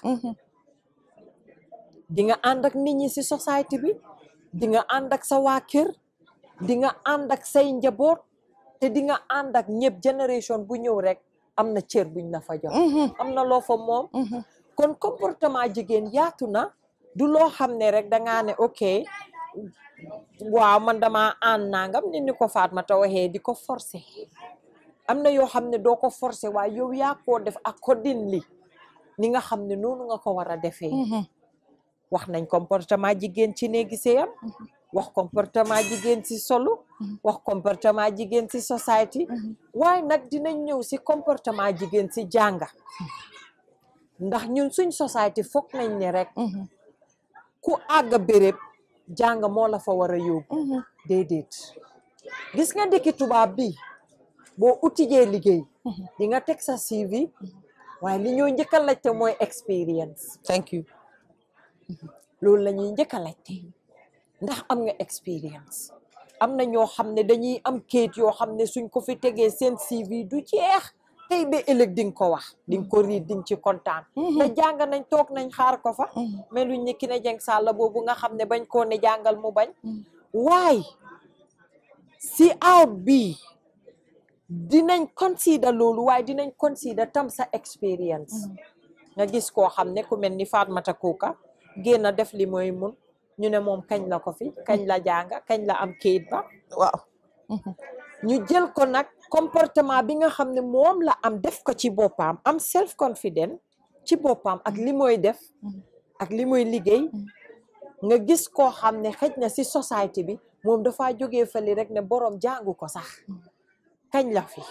di nga ànd ak nit ñi si société bi di nga ànd ak sa waa kër di nga ànd ak say njaboot te di nga ànd ak ñëpp génération bu ñëw rek am na cër buñ la fa jox am na loo fa moom kon comportement jigéen yaatu na du loo xam ne rek dangaa ne ok waaw man dama ànd nangam ni ni ko Fatoumatta waxee di ko forcer am na yoo xam ne doo ko forcer waaye yow yaa koo def accordingly ni nga xam ne noonu nga ko war a defee wax nañ comportement jigéen ci néegi sëyam wax comportement jigéen ci solu wax comportement jigéen ci society waaye nag dinañ ñëw si comportement jigéen ci jànga ndax ñun suñ society foog nañ ne rek ku àgg béréb jàng moo la fa war a yóbbu déedéet gis nga dëkki tubaab bi boo utijee liggéey di nga teg sa CV waaye li ñoo njëkk a laajte mooy experience thank you loolu la ñuy njëkk a laajte ndax am nga experience am na ñoo xam ne dañuy am kayit yoo xam ne suñ ko fi tegee seen CV du jeex tey ba ëllëg di nga ko wax di nga ko riit di nga ci kontaan te jàng nañ toog nañ xaar ko fa mais luñ ne ki ne jeng sàlla boobu nga xam ne bañ koo ne jàngal mu bañ waaye si out bi dinañ consider loolu waaye dinañ consider tam sa experience nga gis koo xam ne ku mel ni Fatoumatta Kuka génn def li mooy mun ñu ne moom kañ la ko fi kañ la jànga kañ la am kayit ba waaw ñu jël ko nag comportement bi nga xam ne moom la am def ko ci boppam am self confident ci boppam ak li mooy def ak li mooy liggéey nga gis koo xam ne xëj na si société bi moom dafa jógee fali rek ne borom jàngu ko sax kañ la fi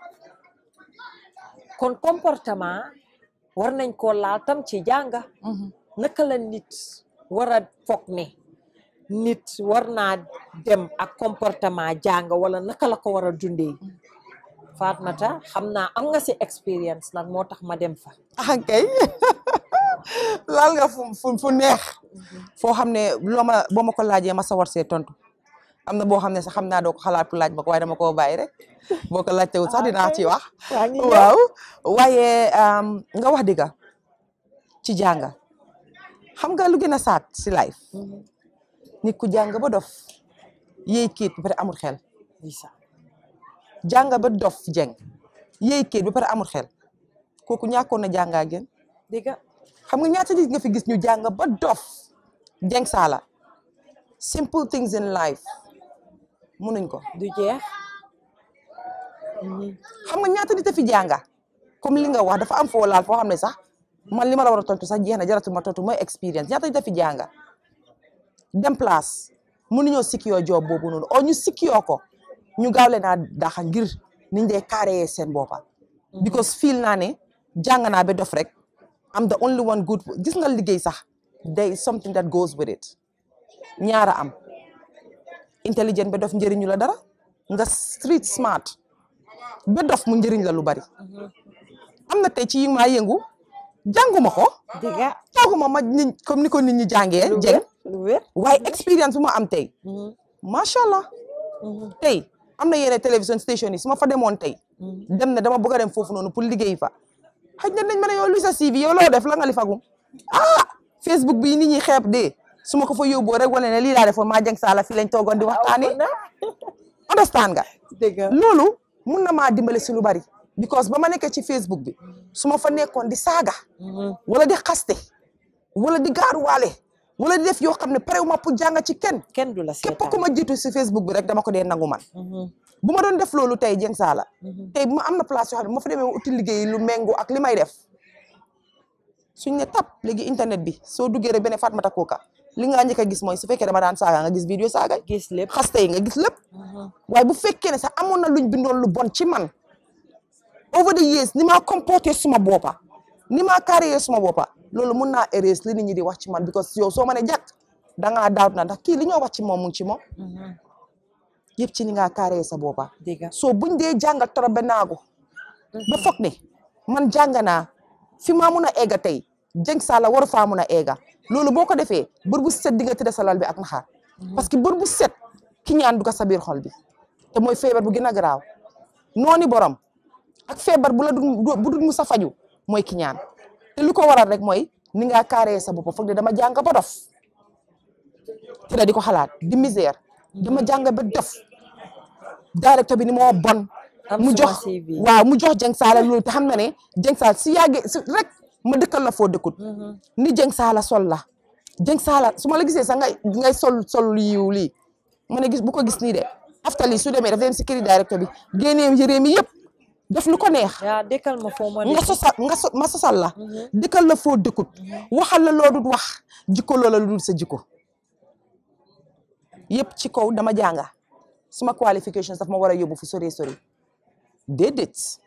kon comportement war nañ koo laal tam ci jànga naka la nit war a foog ne nit war naa dem ak comportement jàng wala naka la ko war a dundee Fatoumatta xam naa am nga si expérience nag moo tax ma dem fa ah kay laal nga fu fu fu neex foo xam ne loo ma boo ma ko laajee ma sawar see tontu am na boo xam ne sax xam naa doo ko xalaat pour laaj ma ko waaye dama koo bàyyi rek boo ko laajtewul sax dinaa ci wax waa ngi ñëw. waaw waaye nga wax dëgga ci jànga xam nga lu gën a saat si life nit ku jàng ba dof yéy kiit ba pare amul xel Isa jàng ba dof jeng yéy kiit ba pare amul xel kooku ñàkkoon na jàngaa gën dégga xam nga ñaata nit nga fi gis ñu jàng ba dof jeng saala simple things in life munuñ ko du jeex xam nga ñaata nit a fi jànga comme li nga wax dafa am foo laal foo xam ne sax man li ma la war a tontu sax jeex na jaratul ma tontu mooy expérience ñaata nit a fi jànga dem place mënuñoo sikiyoo job boobu noonu o ñu sikiyoo ko ñu gaaw leen a daxa ngir niñ dee carré seen boppa because feel naa ne jàng naa ba dof rek am the only one good gis nga liggéey sax there is something that goes with it ñaara am intelligent ba dof njëriñu la dara nga street smart ba dof mu njëriñ la lu bari am na tey ci yi maa yëngu jànguma ko dégga jànguma ma nit comme ni ko nit ñi jàngee lu jeng wér lu wér waaye expérience bu ma am tey macha allah tey am na yeneen télévision station yi su ma fa demoon tey dem na dama bëgg a dem foofu noonu pour liggéey fa xëy na nañ ma ne yow lu sa CV yow loo def la nga li fagum ah Facebook bi nit ñi xeeb de su ma ko fa yóbboo rek wane ne lii laa defoon maa jeng saala fii lañ toogoon di waxtaani understand nga dégga loolu mun na maa dimbale si lu bari because ba ma nekkee ci Facebook bi su ma fa nekkoon di saaga wala di xaste wala di gaaruwaale wala di def yoo xam ne parewu ma pour jàng ci kenn kenn du la képp seetaan ku ma jiitu si Facebook bi rek dama ko dee nangu man bu ma doon def loolu tey jeng saala tey bu ma am na place yoo xam ne bu ma fa demee uti liggéey lu méngoo ak li may def suñ ne tap léegi internet bi soo duggee rek benn Fatoumatta Kuka li nga njëkk a gis mooy su fekkee dama daan saaga nga gis vidéo saaga gis lépp xaste yi nga gis lépp waaye bu fekkee ne sax amoon na luñ bindoon lu bon ci man over the years ni maa comporté suma boppa ni maa carré suma boppa loolu mun naa erase li nit ñi di wax ci man because yow soo ma ne jàkk dangaa doubt na ndax kii li ñoo wax ci moom mu ngi ci moom yëpp ci ni ngaa carré sa boppa dégga soo buñ dee jàngal trop ba naagu ba foog ne man jàng naa fi maa mun a egga tey jeng saala waru faa mun a eega loolu boo ko defee bër bu set di nga tëdd sa lal bi ak naxaar parce que bër bu set ki ñaan du ko sa biir xol bi te mooy feebar bu gën a garaaw nooni borom ak feebar bu la du bu dul mu sa faju mooy ki ñaan te lu ko waral rek mooy ni nga carré sa bopp foog de dama jàng ba dof te da di ko xalaat di misère dama jàng ba dof directeur bi ni moo bon Am mu suma jox CV. waaw mu jox Jeng Saala loolu te xam na ne Jeng Saala si yàggee si rek ma dëkkal la foo dëkkut ni Jeng Saala sol la Jeng Saala su ma la gisee sax ngay ngay sol sol lu yiw lii ma ne gis bu ko gis nii de after lii su demee daf dem si këri directeur bi génnee yëree mi yëpp def lu ko neex yaa dëkkal ma foo ma nga sosal nga so ma sosal la dëkkal la foo dëkkut waxal la loo dul wax jikko loola lu dul sa jikko yëpp ci kaw dama jànga suma qualifications daf ma war a yóbbu fu sori sori déedéet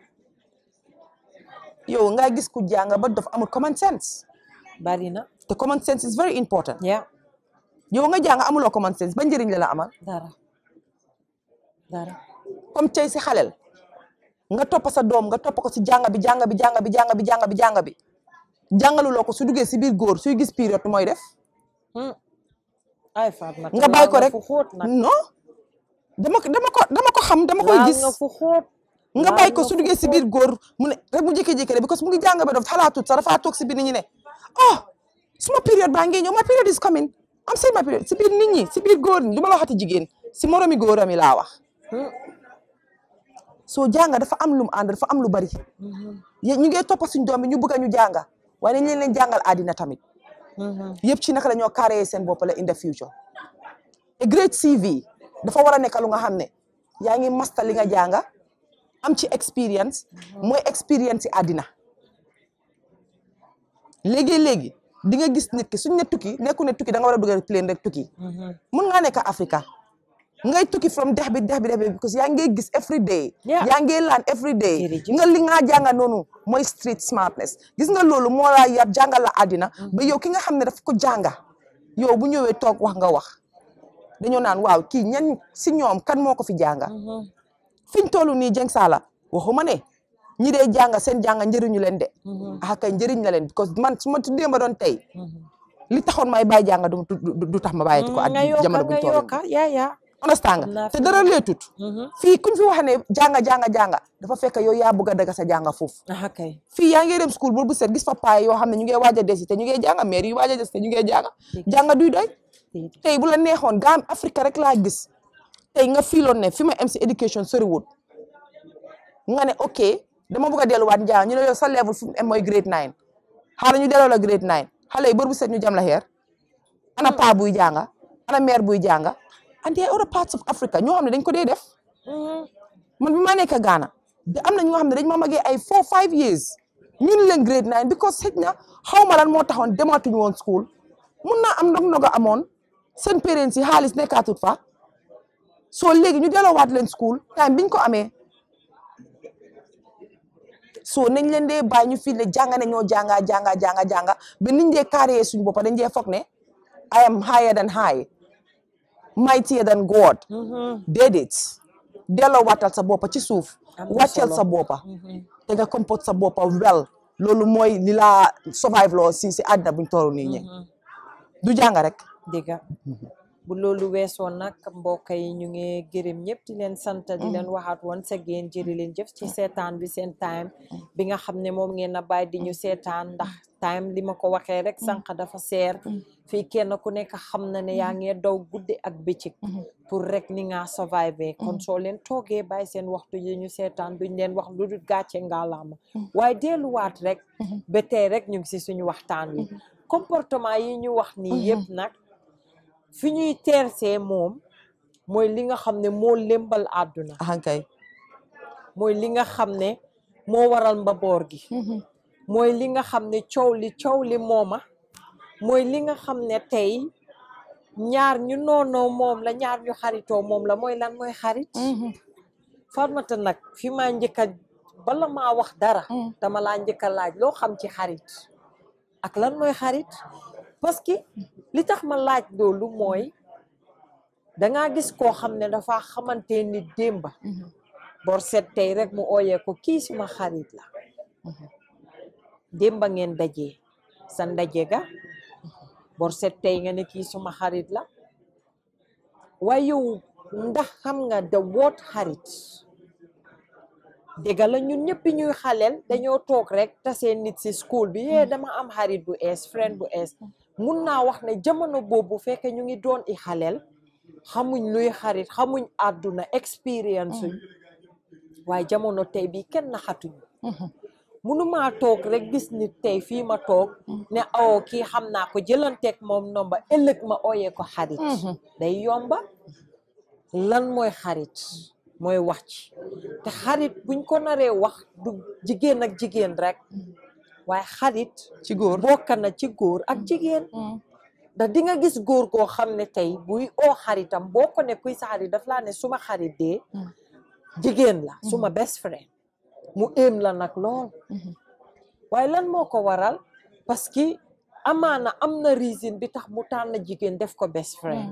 yow nga gis ku jànga ba dof amul common sense bari na te common sense is very important yaa yow nga jànga amuloo common sense ba njëriñ la la amal dara dara comme tey si xalel nga topp sa doom nga topp ko si jàng bi jàng bi jàng bi jàng bi jàng bi jàng bi jàngaluloo ko su duggee si biir góor suy gis période mooy def ay Fatma nga bàyyi ko rek fu xóot nag non dama ko dama ko dama ko xam dama koy laal gis nga fu xóot nga laal bàyyi ko nga su fu duggee si xóot. biir góor mu ne rek mu jékki-jékki rek because mu ngi jàng ba dof xalaatut sax dafa toog si biir nit ñi ne oh suma période baa ngi ñëw my period is coming am seen my period si biir nit ñi si biir góor ñi du ma la waxati jigéen si moromi góoram yi laa wax soo jànga dafa am lu mu ànd dafa am lu bari yé- ñu ngi toppa suñ doom bi ñu bëgg a ñu jànga waaye nañ leen leen jàngal àddina tamit yëpp ci naka la ñoo carré seen bopp la in the future a great CV dafa war a nekk lu nga xam ne yaa ngi masta li nga jànga am ci experience mooy experience ci àddina léegi-léegi di nga gis nit ki suñ ne tukki nekku ne tukki da nga war a dugal plane rek tukki mun ngaa nekk Africa ngay tukki from dex bi dex bi dex bi because yaa ngi gis every day Yeah. yaa ngi learn every day Jërëjëf. nga li nga jànga noonu mooy street smartness gis nga loolu moo laa yar jàngal la àddina ba yow ki nga xam ne daf ko jànga yow bu ñëwee toog wax nga wax dañoo naan waaw kii ñan si ñoom kan moo ko fi jànga fiñ toll nii Jeng Saala waxuma ne ñi dee jànga seen jànga njëriñu leen de ah kay njëriñ la leen because man su ma tuddee ma doon tey li taxoon may bàyyi jànga du du du tax ma bàyyi ko at nga yokka jamono buñ nga toll nii yokka yaa yaa understand Xam naa nga te fi dara leetut fii kuñ fi wax ne jànga jànga jànga dafa fekk yow yaa bëgg a daga sa jànga foofu ah kay fii yaa ngi dem school boobu set gis fa paay yoo xam ne ñu ngi waaj a desi te ñu ngi jànga maire yu waaj a des te ñu ngi jànga jànga duy doy tey bu la neexoon gaam Afrique rek laa gis tey nga fiiloon ne fi ma am si éducation soriwut nga ne ok dama bëgg a delluwaat njàng ñu ne yow sa level fu mu am mooy grade nine xaaral ñu delloo la grade nine xale yi bër bu set ñu jam la xeer ana paa buy jànga ana mère buy jànga and there are other parts of Africa ñoo xam ne dañ ko dee def man bi ma nekk Ghana de am na ñoo xam ne dañ ma magee ay four five years ñun leen grade nine because xëj na xaw ma lan moo taxoon dematuñu woon school mun naa am ndog ndoga amoon seen parents yi xaalis nekkaatut fa soo léegi ñu delloowaat leen school time biñ ko amee soo nañ leen dee bàyyi ñu fii ne jànga ne ñoo jànga jànga jànga jànga ba niñ dee carré suñu boppa dañ dee foog ne I am higher than high mightier than God déedéet delloo waatal sa boppa ci suuf Am na wàccel solo. sa boppa te nga comporte sa boppa well loolu mooy li laa survive loo si si àddina buñ toll nii ñi du jàng rek dëgga bu loolu weesoo nag mbokk yi ñu ngi gërëm ñëpp di leen sant di leen waxaat once again jëri leen jëf ci seetaan bi seen time bi nga xam ne moom ngeen a bàyyi di ñu seetaan ndax time li ma ko waxee rek sànq dafa seer fii kenn ku nekk xam na ne yaa ngi daw guddi ak bëccëg pour rek ni nga survive kon soo leen toogee bàyyi seen waxtu yi ñu seetaan duñ leen wax lu dul gàcce ngaalaama waaye delluwaat rek ba tey rek ñu ngi si suñu waxtaan wi comportement yi ñu wax nii yëpp nag fi ñuy teersee moom mooy li nga xam ne moo lëmbal àdduna ahankay mooy li nga xam ne moo waral mbaboor gi mooy li nga xam ne coow li coow li mooma mooy li nga xam ne tey ñaar ñu noonoo moom la ñaar ñu xaritoo moom la mooy lan mooy xarit Fatmata nag fi maa njëkk a bala maa wax dara dama laa njëkk a laaj loo xam ci xarit ak lan mooy xarit parce que li tax ma laaj loolu mooy dangaa gis koo xam ne dafa xamante ni démba bor set tey rek mu ooyee ko kii suma xarit la démba ngeen dajee sa ndaje ga bor set tey nga ne kii suma xarit la waaye yow ndax xam nga the word xarit dëgga la ñun ñëpp ñuy xaleel dañoo toog rek tasee nit si school bi yee dama am xarit bu ees friend bu ees mun naa wax ne jamono boobu fekke ñu ngi doon i xaleel xamuñ luy xarit xamuñ àdduna expérience uñ waaye jamono tey bi kenn naxatuñ munumaa toog rek gis nit tey fii ma toog ne awo kii xam naa ko jëlanteeg moom nomba ëllëg ma ooyee ko xarit day yomba lan mooy xarit mooy wax ci te xarit buñ ko naree wax du jigéen ak jigéen rek waaye xarit ci góor bokk na ci góor ak jigéen ndax di nga gis góor goo xam ne tey buy oo xaritam boo ko ne kuy sa xarit daf laa ne suma xarit dee jigéen la suma best friend mu éem la nag lool waaye lan moo ko waral parce que amaana am na reason bi tax mu tànn jigéen def ko best friend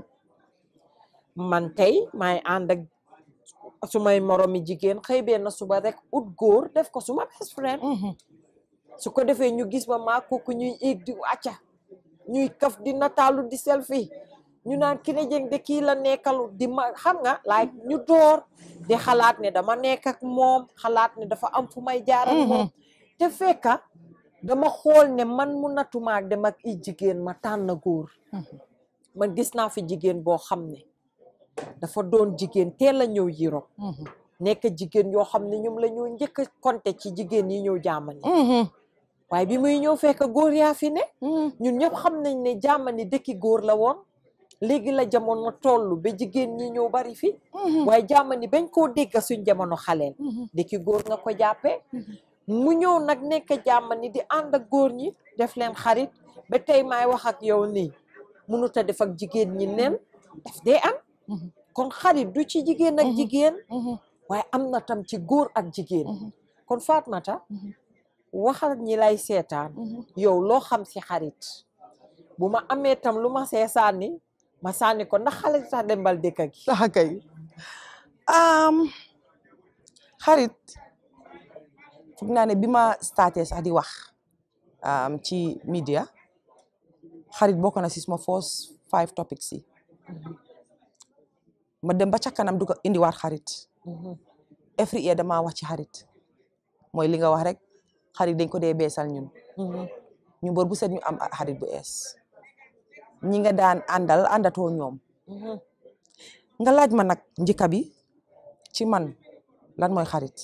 man tey maay ànd ak sumay moromi jigéen xëy benn suba rek ut góor def ko suma best friend su ko defee ñu gis ma maa kooku ñuy éeg di wàcca ñuy kaf di nataalu di selfie ñu naan Kine Jeng de kii la nekkalu di ma xam nga like ñu door di xalaat ne dama nekk ak moom xalaat ne dafa am fu may jaar ak moom te fekka dama xool ne man mu natumaak dem ak i jigéen ma tànn góor man gis naa fi jigéen boo xam ne dafa doon jigéen teel a ñëw Europe nekk jigéen yoo xam ne ñoom la ñoo njëkk a compter ci jigéen yi ñëw jaamani waaye bi muy ñëw fekk góor yaa fi ne ñun ñëpp xam nañ ne jaamani dëkki góor la woon léegi la jamono toll ba jigéen ñi ñëw bari fi waaye jaamani bañ koo dégg suñ jamono xaleel dëkki góor nga ko jàppee mu ñëw nag nekk jaamani di ànd ak góor ñi def leen xarit ba tey maay wax ak yow nii mënut a def ak jigéen ñi neen daf dee am kon xarit du ci jigéen ak jigéen waaye am na tam ci góor ak jigéen kon Fatmata waxal ñi lay seetaan yow loo xam si xarit bu ma amee tam lu ma see sànni ma sànni ko ndax xale sax dembal dëkk gi sax kay xarit foog naa ne bi ma starté sax di wax ci media xarit bokk na si suma first five topics yi ma dem ba ca kanam du ko indiwaat xarit every year dama wax ci xarit mooy li nga wax rek xarit dañ ko dee beesal ñun ñu bor bu set ñu am xarit bu ees ñi nga daan àndal àndatoo ñoom nga laaj ma nag njëkka bi ci man lan mooy xarit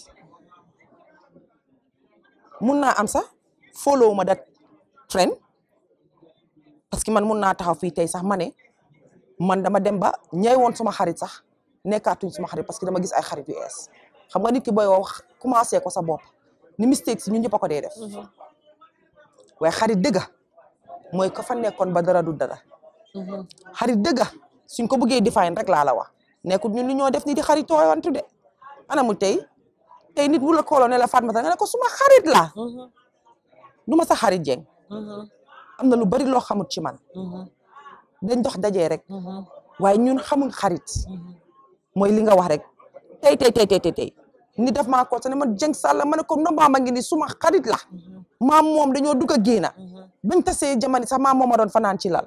mun naa am sax follow ma dat trend parce que man mun naa taxaw fii tey sax ma ne man dama dem ba ñay woon suma xarit sax nekkaatuñ suma xarit parce que dama gis ay xarit yu ees xam nga nit ki booy wax commencé ko sa bopp ni mistake si ñun ñëpp a ko dee def waaye xarit dëgga mooy ko fa nekkoon ba dara du dara xarit dëgga suñ ko bëggee define rek laa la wax nekkul ñun li ñoo def ni di xarit tooyantu de anamul tey tey nit bu la kooloo ne la Fatmata nga ne ko suma xarit la du ma sa xarit jeng am na lu bari loo xamut ci man dañ dox dajee rek waaye ñun xamuñ xarit mooy li nga wax rek tey tey tey tey tey ni def maa ko ne man jeng sàlla ma ne ko nomba ma ngi ni suma xarit la maam moom dañoo dugg a génna bañ tasee jamani sax maam mooma doon fanaan ci lal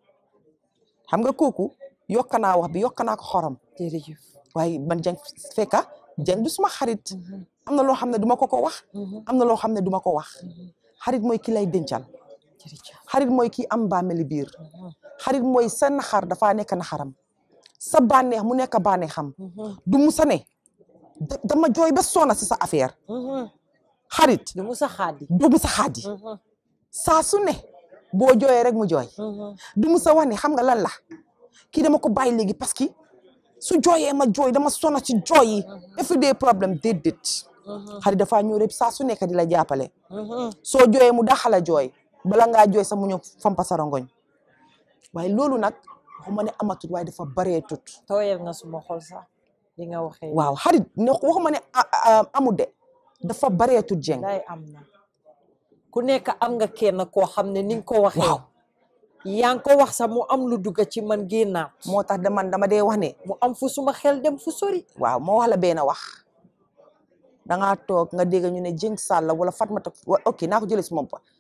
xam nga kooku yokka naa wax bi yokka naa ko xorom jërëjëf waaye man jeng fekka jeng du suma xarit am na loo xam ne duma ko ko wax am na loo xam ne duma ko wax xarit mooy ki lay dencal xarit mooy ki am bàmmeli biir xarit mooy sa naxar dafaa nekk naxaram sa bànneex mu nekk bànneexam du musa ne dama jooy ba sona si sa affaire xarit du musa xaadi du musa xaadi saa su ne boo jooyee rek mu jooy du musa wax ne xam nga lan la kii dama ko bàyyi léegi parce que su jooyee ma jooy dama sona ci jooy yi everyday problème déedéet xarit dafaa ñëw rek saa su nekk di la jàppale soo jooyee mu daxala jooy bala ngaa jooy sax mu ñëw fampa sa rongoñ waaye loolu nag waxuma ne amatut waaye dafa baree tut tooyal nga suma xol sax li nga waxee waaw xarit ne waxuma ne amul de dafa baree tut jeng day am na ku nekk am nga kenn koo xam ne ni nga ko waxee waaw yaa ngi ko wax sax mu am lu dugga ci man génnaat moo tax de man dama dee wax ne mu am fu suma xel dem fu sori waaw moo wax la benn wax dangaa toog nga dégg ñu ne Jeng Salla wala Fatmata ok naa ko jëlee si moom pa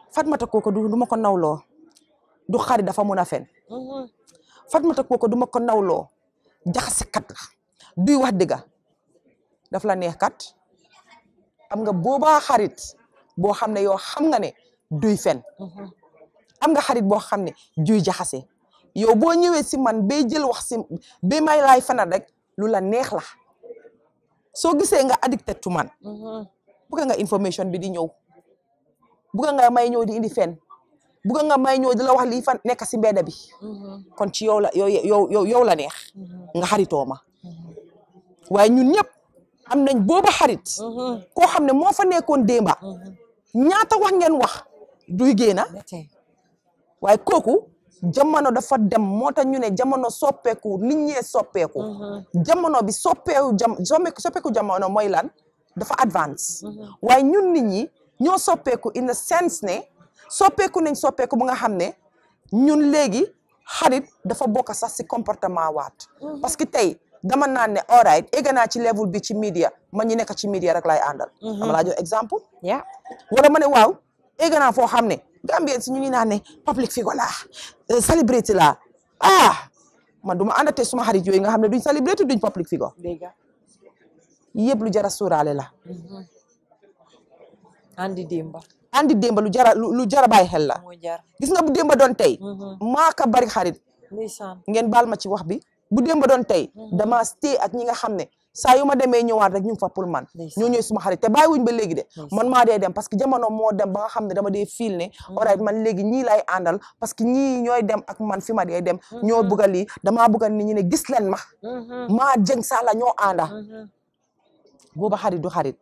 Fatmata kooku du du ma ko nawloo du xarit dafa mun a fen Fatmata kooku du ma ko nawloo jaxasekat la duy wax dëgga daf la neex kat am nga boobaa xarit boo xam ne yow xam nga ne duy fen am nga xarit boo xam ne duy jaxase yow boo ñëwee si man bay jël wax si bay may laay fenal rek lu la neex la soo gisee nga addicted to man bugga nga information bi di ñëw bugga nga may ñëw di indi fen bugga nga may ñëw di la wax lii fan nekk si mbedda bi kon ci yow la yow yow yow la neex nga xaritoo ma waaye ñun ñëpp am nañ booba xarit koo xam ne moo fa nekkoon démba ñaata wax ngeen wax duy génna waaye kooku jamono dafa dem moo tax ñu ne jamono soppeeku nit ñee soppeeku jamono bi soppeeku jam soppeeku jamono mooy lan dafa advance waaye ñun nit ñi ñoo soppeeku in the sense ne soppeeku nañ soppeeku bu nga xam ne ñun léegi xarit dafa bokk sax si comportement waat parce que tey dama naan ne all right egg naa ci level bi ci media ma ñu nekk ci media rek lay àndal dama laa jox exemple yeah wala ma ne waaw egg naa foo xam ne Gambien si ñu ngi naan ne public figure laa celebrity laa ah man du ma àndate suma xarit yooyu nga xam ne duñ celebrity duñ public figure dégg yëpp lu jara suuraale la andi dimba andi démba lu jara lu jara bàyyi xel la moo jar gis nga bu démba doon tey maaka bari xarit ndeysaan ngeen baal ma ci wax bi bu démba doon tey dama stay ak ñi nga xam ne saa yu ma demee ñëwaat rek ñu ngi fa pour man Ndeysaan. ñoo ñooy suma xarit te bàyyi wuñ ba léegi de man maa dee dem parce que jamono moo dem ba nga xam ne dama dee fiil ne alright man léegi ñii lay àndal parce que ñii ñooy dem ak man fi ma dee dem ñoo bëgga lii damaa bëgga nit ñi ne gis leen ma maa jëng sala ñoo ànda booba xarit du xarit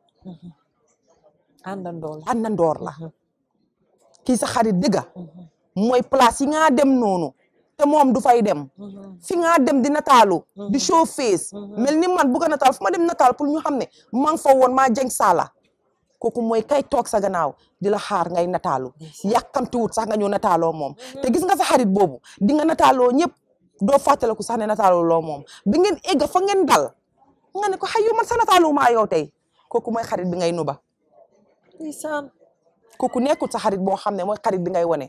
àndandool àndandoor la kii sa xarit dëgga mooy place yi nga dem noonu te moom du fay dem fi nga dem di nataalu di show face mel ni man bugg a nataal fu ma dem nataal pour ñu xam ne maa ngi fa woon maa jeng saala kooku mooy kay toog sa gannaaw di la xaar ngay nataalu yàkkamti wut sax nga ñëw nataaloo moom te gis nga sa xarit boobu di nga nataaloo ñëpp doo fàttaliku sax ne nataaloo loo moom bi ngeen egga fa ngeen dal nga ne ko xay yow man sa nataalu maa yow tey kooku mooy xarit bi ngay nuba ndeysaan kooku nekkul sa xarit boo xam ne mooy xarit bi ngay wone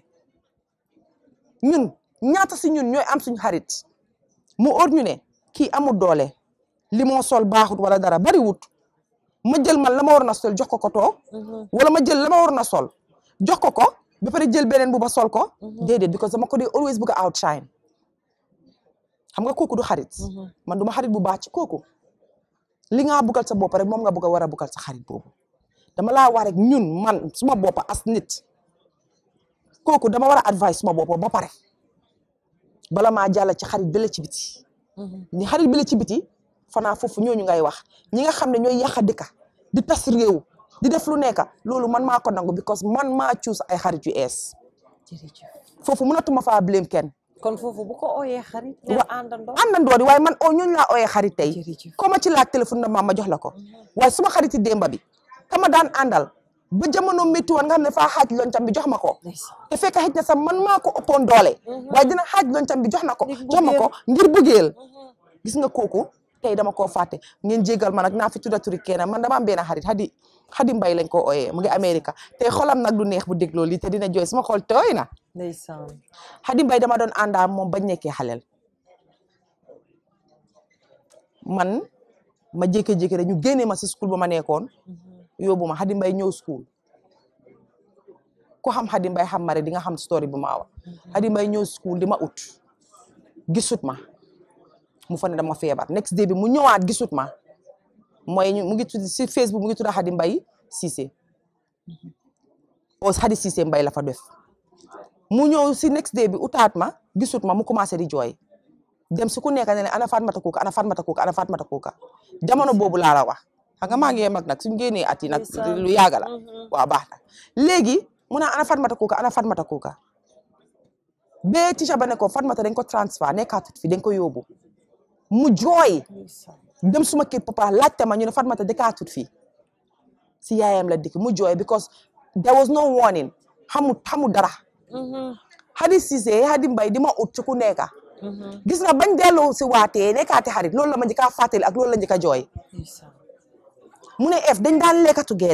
ñun ñaata si ñun ñooy am suñu xarit mu óor ñu ne kii amul doole li moo sol baaxut wala dara bari wut ma jël man la ma waroon a sol jox ko ko toog wala ma jël la ma waroon a sol jox ko ko ba pare jël beneen bu ba sol ko déedéet because dama ko dee always bëgg a outshine xam nga kooku du xarit man du ma xarit bu baax ci kooku li nga buggal sa bopp rek moom nga bëgg a war a buggal sa xarit boobu dama laa wax rek ñun man suma bopp as nit kooku dama war a advice suma bopp ba pare bala maa jàll ci xarit bi la ci biti ni xarit bi la ci biti fanaa foofu ñooñu ngay wax ñi nga xam ne ñooy yàq dëkka di tas réew di def lu nekka loolu man maa ko nangu because man maa choose ay xarit yu ees jërëjëf foofu mënatuma faa blame kenn kon foofu bu ko ooyee xarit ne Wa- àndandool àndandoor yi waaye man o ñooñu laa ooyee xarit tey jërëjëf ko ma ci laaj téléphone na ma ma jox la ko waaye suma xariti démba bi kama daan àndal ba jamono métti woon nga xam ne faa xaaj loñtam bi jox ma ko ndeysaan te fekk xëj na sax man maa ko ëppoon doole waaye dina xaaj loñtam bi jox na ko Ngir jox ma ko bëggeel. ngir bëggeel gis nga kooku tey dama koo fàtte ngeen jégal ma nag naa fi tudda turi kenn man dama am benn xarit xadi xadi mbay lañ ko ooyee mu ngi Amérique te xolam nag du neex bu dégloo lii te dina jooy sama xol tooy na ndeysaan xadi mbay dama doon àndaa moom bañ nekkee xaleel man ma jékki-jékki rek ñu génnee ma si school ba ma nekkoon yóbbu ma xadi mbay ñëw school ku xam xadi mbay xam ma rek di nga xam story bu ma wax xadi mbay ñëw school di ma ut gisut ma mu fa ne dama feebar next day bi mu ñëwaat gisut ma mooy ñu- mu ngi tudd si Facebook mu ngi tudd xadi mbay Cissé o xadi Cissé mbay la fa def mu ñëw si next day bi utaat ma gisut ma mu commencé di jooy dem si ku nekk ne ne ana Fatmata Kuka ana Fatmata Kuka ana Fatmata Kuka jamono boobu laa la wax xam nga maa ngi mag nag suñu génnee at yi nag Ndeysaan. lu yàgg la waaw baax na léegi mu naan ana Fatmata Kuka ana Fatmata Kuka ba teacher ba ne ko Fatmata dañ ko transfert nekkaatut fi dañ ko yóbbu mu jooy ndeysaan dem suma kër papa laajte ma ñu ne Fatmata dëkkaatut fii si yaayam la dikk mu jooy because there was no warning xamu xamu dara Hadi Cissé Hadi Mbay di ma ut ci ku nekka gis nga bañ delloo si waatee nekkaati xarit loolu la ma njëkk a fàttali ak loolu la njëkk a jooy ndeysaan mu ne ef dañ daan lekka together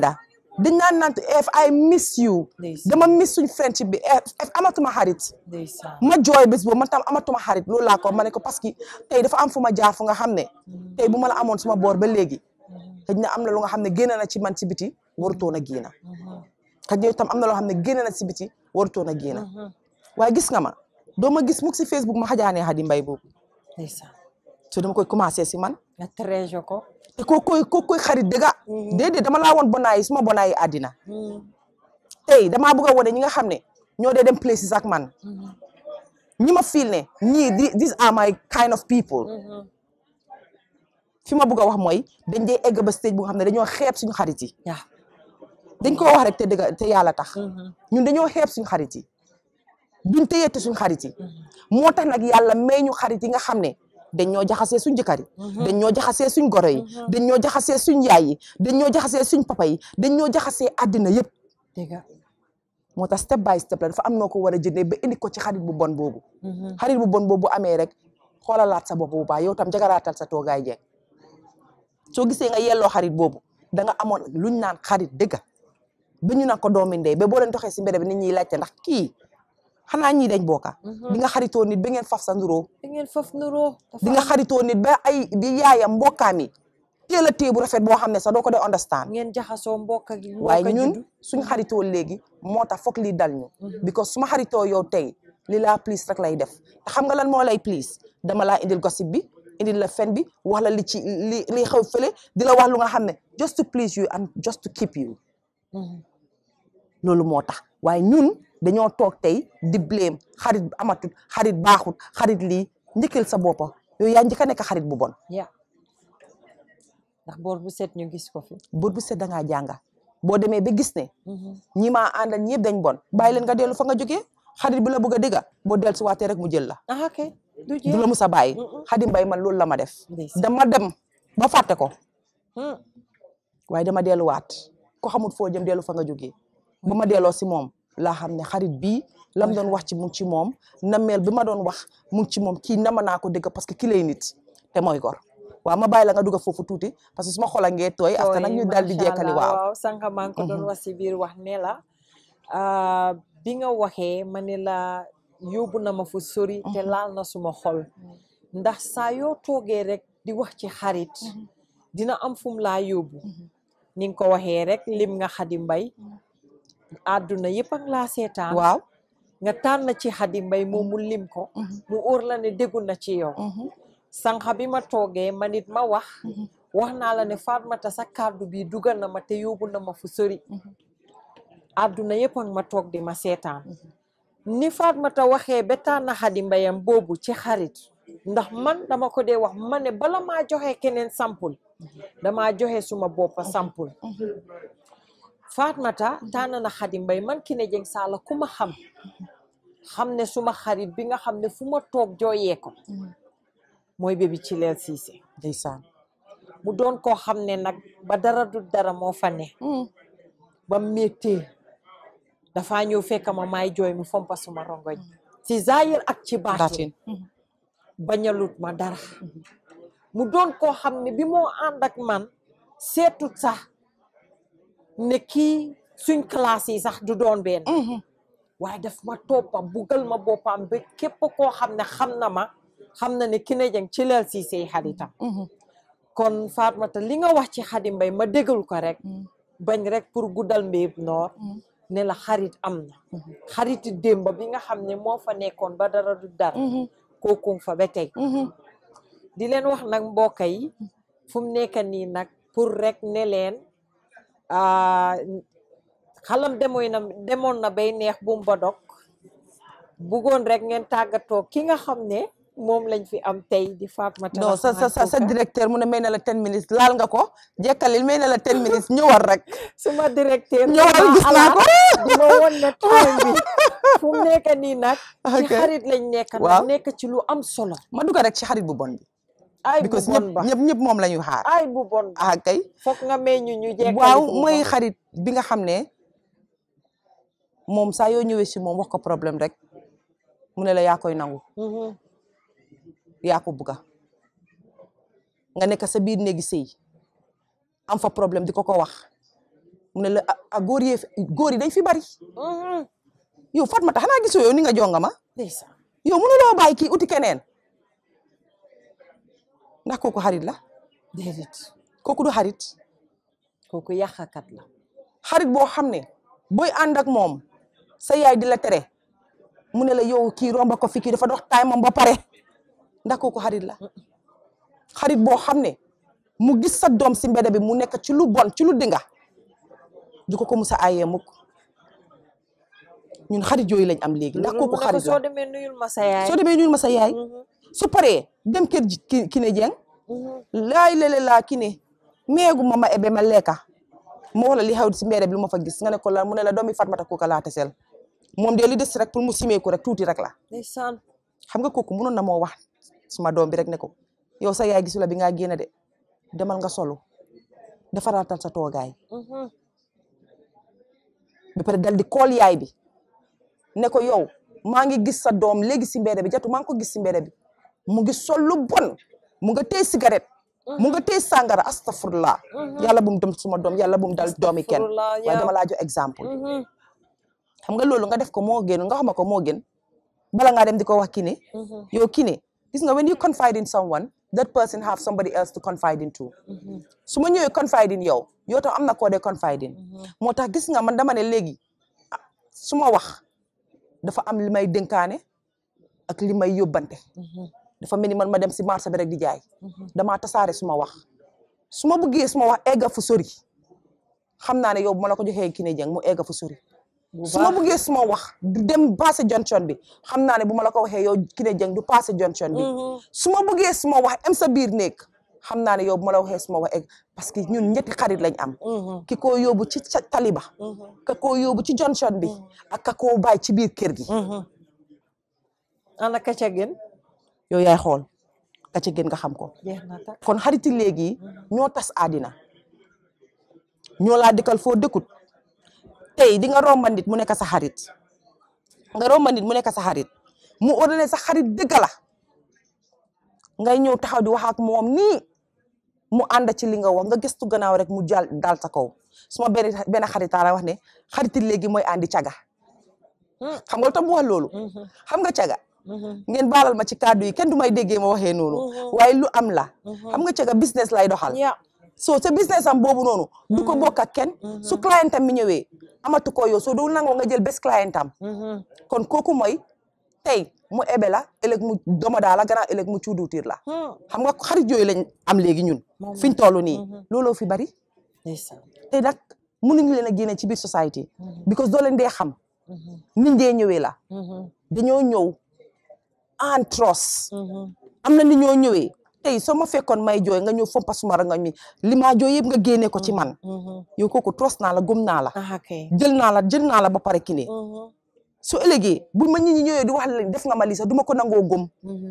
dañ naan naan if I miss you ndeysaan dama miss suñ friendship bi if amatuma xarit ndeysaan ma jooy bés boobu man tam amatuma xarit loolu laa ko ma ne ko parce que tey dafa am fu ma jaar fu nga xam ne tey bu ma la amoon suma boor ba léegi xëy na am na lu nga xam ne génn na ci man ci biti warutoon a génn xëy na itam am na loo xam ne génn na ci biti warutoon a génn waaye gis nga ma doo ma gis mukk si Facebook ma xajaanee Hadi Mbay boobu ndeysaan so dama koy commencé si man nga trésor ko te koo koy koo koy xarit dëgga déedéet dama laa woon bonaay yi suma bonaay yi àddina tey damaa bëgg a wone ñi nga xam ne ñoo dee dem places ak man ñi ma feel ne ñii di these are my kind of people fi ma bëgg a wax mooy dañ dee egg ba stage bu nga xam ne dañoo xeeb suñu xarit yi yaa dañ ko wax rek te dëgg te yàlla tax ñun dañoo xeeb suñu xarit yi duñ téyeete suñu xarit yi moo tax nag yàlla may ñu xarit yi nga xam ne dañ ñoo jaxasee suñ jëkkër yi dañ ñoo jaxasee suñ goro yi dañ ñoo jaxasee suñ yaay yi dañ ñoo jaxasee suñ papa yi dañ ñoo jaxasee àddina yëpp dëgg moo tax step by step la dafa am noo ko war a jëndee ba indi ko ci xarit bu bon boobu xarit bu bon boobu bu amee rek xoolalaat sa bopp bu baax yow tam jagaraatal sa toogaay jeeg soo gisee nga yelloo xarit boobu da nga amoon luñ naan xarit dëgga ba ñu naan ko doomi ndey ba boo leen doxee si mbedd bi nit ñiy laajte ndax kii xanaa ñii dañ bokka di nga xaritoo nit ba ngeen faf sa nduroo da ngeen foofu nuroo di nga xaritoo nit ba ay di yaayam mbokkaam yi teel a téye bu rafet boo xam ne sax doo ko dee understand ngeen jaxasoo mbokk gi waaye ñun suñ xaritoo léegi moo tax foog lii dal ñu because suma xaritoo yow tey li laa please rek lay def te xam nga lan moo lay please dama laa indil gossip bi indil la fen bi wax la li ci li li xew fële di la wax lu nga xam ne just to please you and just to keep you loolu moo tax waaye ñun dañoo toog tey di blame xarit amatut xarit baaxut xarit lii njëkkal sa boppa yow yaa njëkk a nekk xarit bu bon ya ndax boor bu set ñu gis ko fi bët bu set da ngaa jànga boo demee ba gis ne ñi maa àndal ñëpp dañ bon bàyyi leen nga dellu fa nga jógee xarit bi la bëgg a dégga boo dellu si waatee rek mu jël la ah ok du du la mus a bàyyi Hadi Mbay man loolu la ma def Ndeysaan. dama dem ba fàtte ko Hmm. waaye dama delluwaat ko xamul foo jëm dellu fa nga jógee ba ma delloo si moom laa xam ne xarit bii lam doon wax ci mu ngi ci moom nameel bi ma doon wax mu ngi ci moom kii nama naa ko dégg parce que ki lay nit te mooy gor waaw ma bàyyi la nga dugg foofu tuuti parce que suma xol a ngee tooy after nag ñu daal di jekkali waaw waaw sànq maa ngi ko doon wax si biir wax ne la ah, bi nga waxee ma ne la yóbbu na ma fu sori te laal na suma xol ndax saa yoo toogee rek di wax ci xarit dina am fum laa yóbbu ni nga ko waxee rek lim nga Hadi Mbay àdduna yëpp ak laa seetaan waaw nga tànn ci Hadi Mbay moom mu lim ko mu óor la ne déggu na ci yow sànq bi ma toogee ma nit ma wax wax naa la ne Fatmata sa kàddu bi dugal na ma te yóbbu na ma fu sori àdduna yëpp ak ma toog di ma seetaan ni Fatmata waxee ba tànn Hadi Mbayam boobu ci xarit ndax man dama ko dee wax ma ne bala maa joxe keneen sampul damaa joxe suma boppa sampul Fatmata tànn na Hadi Mbay man Kine Jeng Saala ku ma xam xam ne suma xarit bi nga xam ne fu ma toog jooyee ko mooy bébi ci leel siise ndeysaan mu doon koo xam ne nag ba dara du dara moo fa ne ba méttee dafaa ñëw fekk ma maay jooy mu fompa suma rongoñ ci zaayir ak ci baatin baatin bañalut ma dara mu doon koo xam ne bi moo ànd ak man seetut sax ne kii suñ classe yi sax du doon benn waaye daf ma toppa bugal ma boppam ba képp koo xam ne xam na ma xam na ne Kine Jeng ci leel si say xaritam kon Fatmata li nga wax ci Hadi Mbay ma déggal ko rek bañ rek pour guddal mbéyub noor ne la xarit am na xariti démb bi nga xam ne moo fa nekkoon ba dara du dara kooku fa ba tey di leen wax nag mbokk yi fu mu nekk nii nag pour rek ne leen ah, xalam demoy na demoon na bay neex bu mu ba dog buggoon rek ngeen tàggatoo ki nga xam ne moom lañ fi am tey di Fatmata non sa sa sa sa Rahman Kuka. directeur mu ne may na la ten minutes laal nga ko jekkalil may na la ten minutes ñëwal rek suma directeur ñëwal dama gis naa alaat ko di ma won ne time bi fu mu nekk nii nag ci Ok. xarit lañ nekk Waaw. nag nekk ci lu am solo ma dugg rek ci xarit bu bon bi ay bu because bon ñëpp ba ñëpp ñëpp moom la ñuy xaar ay bu bon ba ah kay foog nga may ñu ñu jekkali waaw foofa. mooy xarit bi nga xam ne moom saa yoo ñëwee si moom wax ko problème rek mu ne la yaa koy nangu Mhm. yaa ko bugga nga nekk sa biir néegi sëy am fa problème di ko ko wax mu ne la a góor yi góor yi dañ fi bari yow Fatmata xanaa gisoo yow ni nga jonga ma ndeysaan yow mënuloo bàyyi kii uti keneen ndax kooku xarit la déedéet kooku du xarit kooku yàqakat la xarit boo xam ne booy ànd ak moom sa yaay di la tere mu ne la yow kii romba ko fi kii dafa dox taay moom ba pare ndax kooku xarit la xarit boo xam ne mu gis sa doom si mbedd bi mu nekk ci lu bon ci lu dinga du ko ko musa ayee mukk ñun xarit yooyu lañ am léegi ndax kooku xarit soo la demee nuyul ma sa yaay soo demee ñuul ma sa yaay su paree dem kër ji ki ki ne jeng laay lele laa ki ne meegu ma ma ebe ma lekka ma wax la li xew si mbedd bi lu ma fa gis nga ne ko la mu ne la doomi Fatmata Kuka laa tesel moom de li des rek pour mu simeeku rek tuuti rek la ndeysaan xam nga kooku mënoon na moo wax suma doom bi rek ne ko yow sa yaay gisula bi ngaa génn de demal nga solu defaraatal sa toogaay ba pare dal di kool yaay bi ne ko yow maa ngi gis sa doom léegi si mbedd bi jatu maa ngi ko gis si mbedd bi mu ngi sol lu bon mu nga téye cigarette mu nga téye sàngara astafurlah yàlla bu mu dem suma doom yàlla bu mu dal doomi kenn Astafurlah, waaye yow. dama laa jox exemple xam nga loolu nga def ko moo gën nga xama ko moo gën bala ngaa dem di ko wax kii ne yow kii ne gis nga when you confide in someone that person have somebody else to confide in too su ma ñëwee confide in yow yow tam am na koo dee confide in moo tax gis nga man dama ne léegi ah, su ma wax dafa am li may dénkaane ak li may yóbbante dafa mel ni man ma dem si marché bi rek di jaay damaa tasaare su ma wax su ma bëggee su ma wax egga fu sori xam naa ne yow bu ma la ko joxee kii ne jeng mu egga fu sori su ma bëggee su ma wax du dem passé junction bi xam naa ne bu ma la ko waxee yow kii ne jeng du passé junction bi su ma bëggee su ma wax am sa biir néeg xam naa ne yow bu ma la waxee su ma wax egg parce que ñun ñetti xarit lañ am ki ko yóbbu ci ca taliba ka ko yóbbu ci junction bi ak ka koo bàyyi ci biir kër gi ana ka ca gën yow yaay xool ka ca gën nga xam ko jeex na tak kon xariti léegi ñoo tas àddina ñoo laa dëkkal foo dëkkut tey di nga romba nit mu nekk sa xarit nga romba nit mu nekk sa xarit mu ordonné sa xarit dëgg la ngay ñëw taxaw di wax ak moom nii mu ànd ci li nga wax nga gëstu gannaaw rek mu jàll daal sa kaw suma benn benn xaritaa la wax ne xariti léegi mooy andi caga xam nga lu tax mu wax loolu xam nga caga ngeen baalal ma ci kàddu yi kenn du may déggee ma waxee noonu waaye lu am la xam nga caga business lay doxal ya so sa business am boobu noonu du ko bokk ak kenn su client am mi ñëwee amatu ko yow soo dul nangoo nga jël bés client am kon kooku mooy tey mu ebe la ëllëg mu doma daa la gannaaw ëllëg mu cuuduutiir la xam nga xarit yooyu lañ am léegi ñun fiñ toll nii looloo fi bari ndeysaan te nag mënuñu leen a génne ci biir society because doo leen dee xam niñ dee ñëwee la dañoo ñëw en trust am na ni ñoo ñëwee tey soo ma fekkoon may jooy nga ñëw fompa suma rangoñ mi li maa jooy yëpp nga génne ko ci man yow kooku trust naa la gëm naa la ah kay jël naa la jël naa la ba pare ki ne su ëllëgee bu ma nit ñi ñëwee di wax la def nga ma lii sax du ma ko nangoo gëm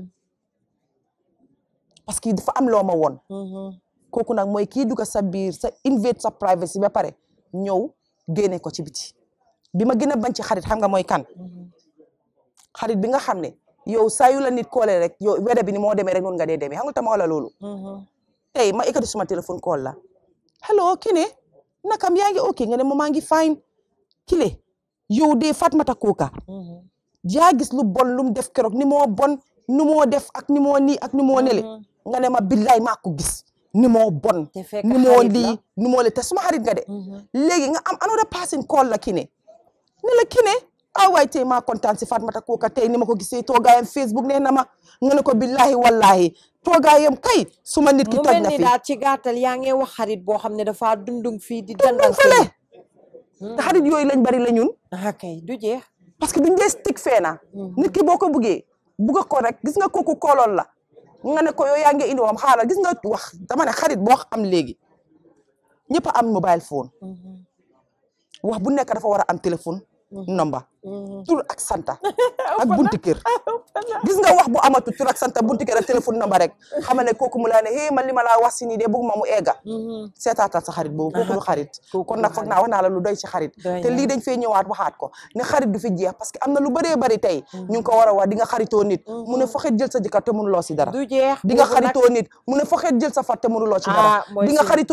parce que dafa am loo ma woon kooku nag mooy kii dugg sa biir sa invade sa privacy ba pare ñëw génne ko ci biti bi ma gën a bañ ci xarit xam nga mooy kan xarit bi nga xam ne yow saa yu la nit koole rek yow wede bi ni moo demee rek noonu nga dee demee xam nga tama wala loolu tey ma ekkati suma téléphone call la hello kine nakam yaa ngi ok nga ne ma maa ngi fine kile yow de Fatmata Kuka yaa gis lu bon lu mu def keroog ni moo bon ni moo def ak ni moo nii ak ni moo nele nga ne ma billaay maa ko gis ni moo bon te fekk ni moo xarit la. lii ni moo le te suma xarit nga de léegi nga am another person call la kine ne la kine ah waay tey maa kontaan si Fatmata Kuka tey ni ma ko gisee toogaayam Facebook nee na ma nga ne ko billahi wallahi toogaayam kay suma nit ki mu toj mel na ni fi daal ci gàttal yaa ngi wax xarit boo xam ne dafa dundung fii di dundum dandang fële te xarit yooyu lañ bari la ñun ah kay du jeex parce que duñ dee stick feena nit ki boo ko buggee bugga ko rek gis nga kooku kooloon la nga ne ko yow yaa ngi indi wam xaaral gis nga wax dama ne xarit boo am léegi ñëpp a am mobile phone wax bu nekk dafa war a am téléphone number tur ak santa ak bunti kër gis nga wax bu amatu tur ak santa bunti kër ak téléphone number rek xamal ne kooku mu laa ne hé man li ma laa wax si nii de bëgg ma mu egga seetaatal sa xarit boobu kooku du xarit kon nag foog naa wax naa la lu doy ci xarit Doy te na. lii dañ fee ñëwaat waxaat ko ne xarit du fi jeex parce que am na lu bëree bëri tey ñu ngi ko war a wax di nga xaritoo nit mu ne foxet jël sa jëkkër te mënuloo si dara du jeex di nga boobu nag- xaritoo nit mu ne foxet jël sa fat te mënuloo ci Ah, dara mooy di nga si- xaritoo nit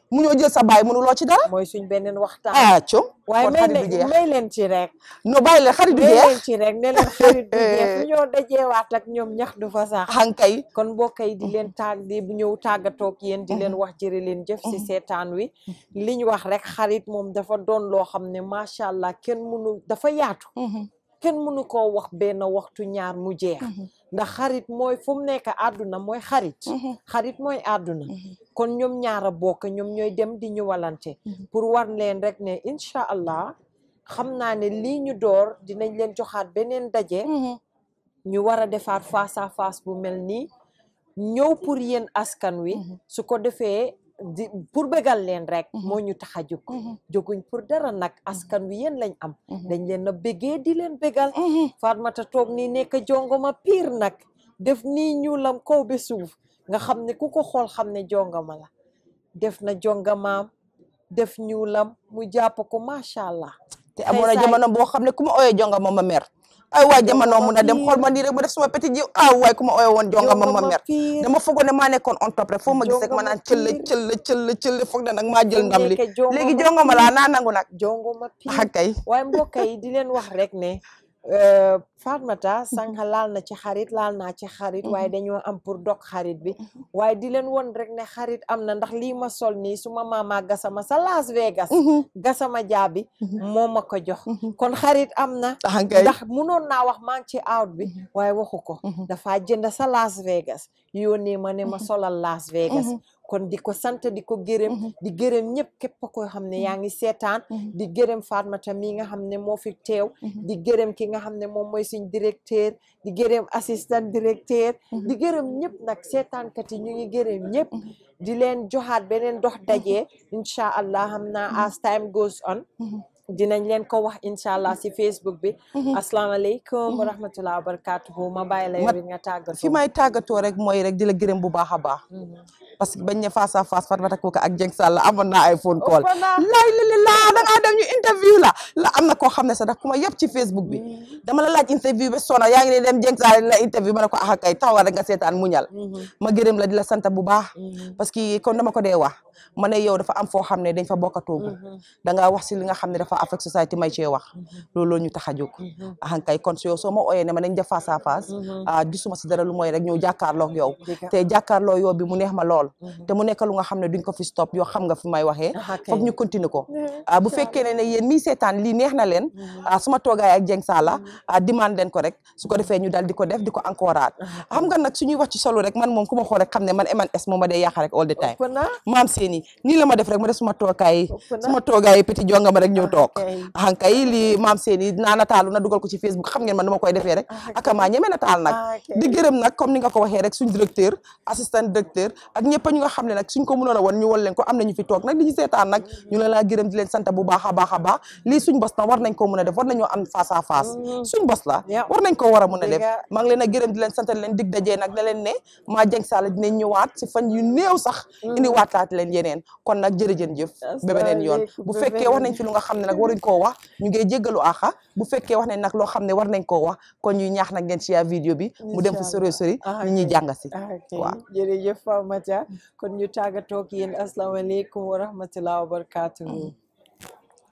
mu ñoo jël sa baay mënuloo ci dara mooy suñ beneen waxtaan ah com waaye kon may xarit du leen jeex may leen ci rek no bàyyi leen xarit du may jeex leen ci rek ne leen xarit du jeex fu ñoo dajeewaat ak ñoom ñax du fa sax xankay kon mbokk yi di leen tàgg di ñëw tàggatoog yéen di leen wax jërë leen jëf si seetaan wi liñ wax rek xarit moom dafa doon loo xam ne macha allah kenn mënu dafa yaatu kenn mënu koo wax benn waxtu ñaar mu jeex ndax xarit mooy fu mu nekk àdduna mooy xarit xarit mooy àdduna kon ñoom ñaara bokk ñoom ñooy dem di ñëwalante pour war leen rek ne incha allah xam naa ne lii ñu door dinañ leen joxaat beneen daje ñu war a defaat face à face bu mel nii ñëw pour yéen askan wi su ko defee di pour bégal leen rek moo ñu tax a jóg jóguñ pour dara nag askan wi yéen lañ am dañ leen a bégee di leen bégal Fatmata toog nii nekk jongoma piir nag def nii ñuulam kaw be suuf nga xam ne ku ko xool xam ne jongama la def na jongamaam def ñuulam mu jàpp ko macha allah te amoon na jamono boo xam ne ku ma ooyee jonga ma ma mer ay waay jamono mun a dem xool ma nii rek ma def suma petit ji ah waay ku ma ooyee woon jonga ma ma mer piir dama foogoon ne maa nekkoon on top rek foo ma gis rek ma naan cëll cëll cëll cëll foog na nag maa jël ndam li nekke jongoma léegi jonga ma laa naa nangu nag jongoma piir ah kay waaye mbokk yi di leen wax rek ne Fatmata sànq laal na ci xarit laal naa ci xarit waaye dañoo am pour dog xarit bi waaye di leen won rek ne xarit am na ndax lii ma sol nii suma maama gasama sa Las Vegas gasama jaabi moo ma ko jox kon xarit am na ah kay ndax munoon naa wax maa ngi ci out bi waaye waxu ko dafa jënd sa Las Vegas yónnee ma ne ma solal Las Vegas kon di ko sant di ko gërëm di gërëm ñëpp képp koo xam ne yaa ngi seetaan di gërëm Fatmata mi nga xam ne moo fi teew di gërëm ki nga xam ne moom mooy suñ directeur di gërëm assistant directeur di gërëm ñëpp nag seetaankat yi ñu ngi gërëm ñëpp di leen joxaat beneen dox daje incha allah xam naa as time goes on dinañ leen ko wax incha allah si Facebook bi asalaamaaleykum wa rahmatulah wa barakatuhu ma bàyyi la yow it nga tàggatoo fi may tàggatoo rek mooy rek di la gërëm bu baax a baax parce que bañ ne face à face Fatmata Kooka ak Jeng Sall amoon naa ay phone call Ëpp na. laay li li laa da ngaa dem ñu interview la la am na koo xam ne sax daf ku ma yëpp ci Facebook bi dama la laaj interview ba sona yaa ngi ne dem Jeng Sall la interview ma ne ko ah kay taxawal rek nga seetaan muñal ma gërëm la di la sant bu baax parce que kon dama ko dee wax ma ne yow dafa am foo xam ne dañ fa bokk a toogu da ngaa wax si li nga xam ne dafa affect society may cee wax loolu ñu tax a jóg ahan kay kon yow soo ma ooyee ne ma nañ def face à face ah gisuma si dara lu mooy rek ñëw jàkkaarloog yow Dëgg. te jàkkaarloo yow bi mu neex ma lool te mu nekk lu nga xam ne duñ ko fi stop yoo xam nga fi may waxee Aha, kay. foog ñu continuer ko ah bu fekkee ne ne yéen mii seetaan lii neex na leen ah suma toogaay ak Jeng Salla ah demande leen ko rek su ko defee ñu dal di ko def di ko encourage xam nga nag suñuy wax ci solo rek man moom ku ma xool rek xam ne man MNS moom ma dee yàq rek all the time ëpp na maam seeni nii la ma def rek ma def suma toogaay Ëpp na. suma toogaay petit jonga ma rek ñëw toog kay. ankay lii maam seeni naa nataalu na dugal ko ci Facebook xam ngeen man dama koy defee rek aka maa ñeme nataal nag Ah, kay. di gërëm nag comme ni nga ko waxee rek suñ directeur assistant directeur ak ñëpp ñu nga xam ne nag suñ ko mënoon a woon ñu won leen ko am nañu fi toog nag di ñu seetaan nag ñu leen laa gërëm di leen sant bu baax a baax a baax lii suñ bos na war nañ ko mën a def war nañoo am face à face suñ bos la Yeah. war nañ ko war a mën a def Dëgga. maa ngi leen a gërëm di leen sant leen dig dajee nag ne leen ne maa Jeng Sall dinañ ñëwaat si fan yu néew sax indi waataat leen yeneen kon nag jërëjën jëf ba beneen yoon Asalaamaaleykum, bu ba fekkee wax beneen nañ fi lu nga xam ne nag waruñ koo wax ñu ngi jéggalu axa bu fekkee wax nañ nag loo xam ne war nañ koo wax kon ñuy ñaax nag ngeen share vidéo bi mu dem fi sori sori Ah, ñu ñuy ok. jàng si ok waaw jërëjëf Fatmata kon ñu tàggatoo ak yéen asalaamaaleykum wa rahmatulah wa barakatuhu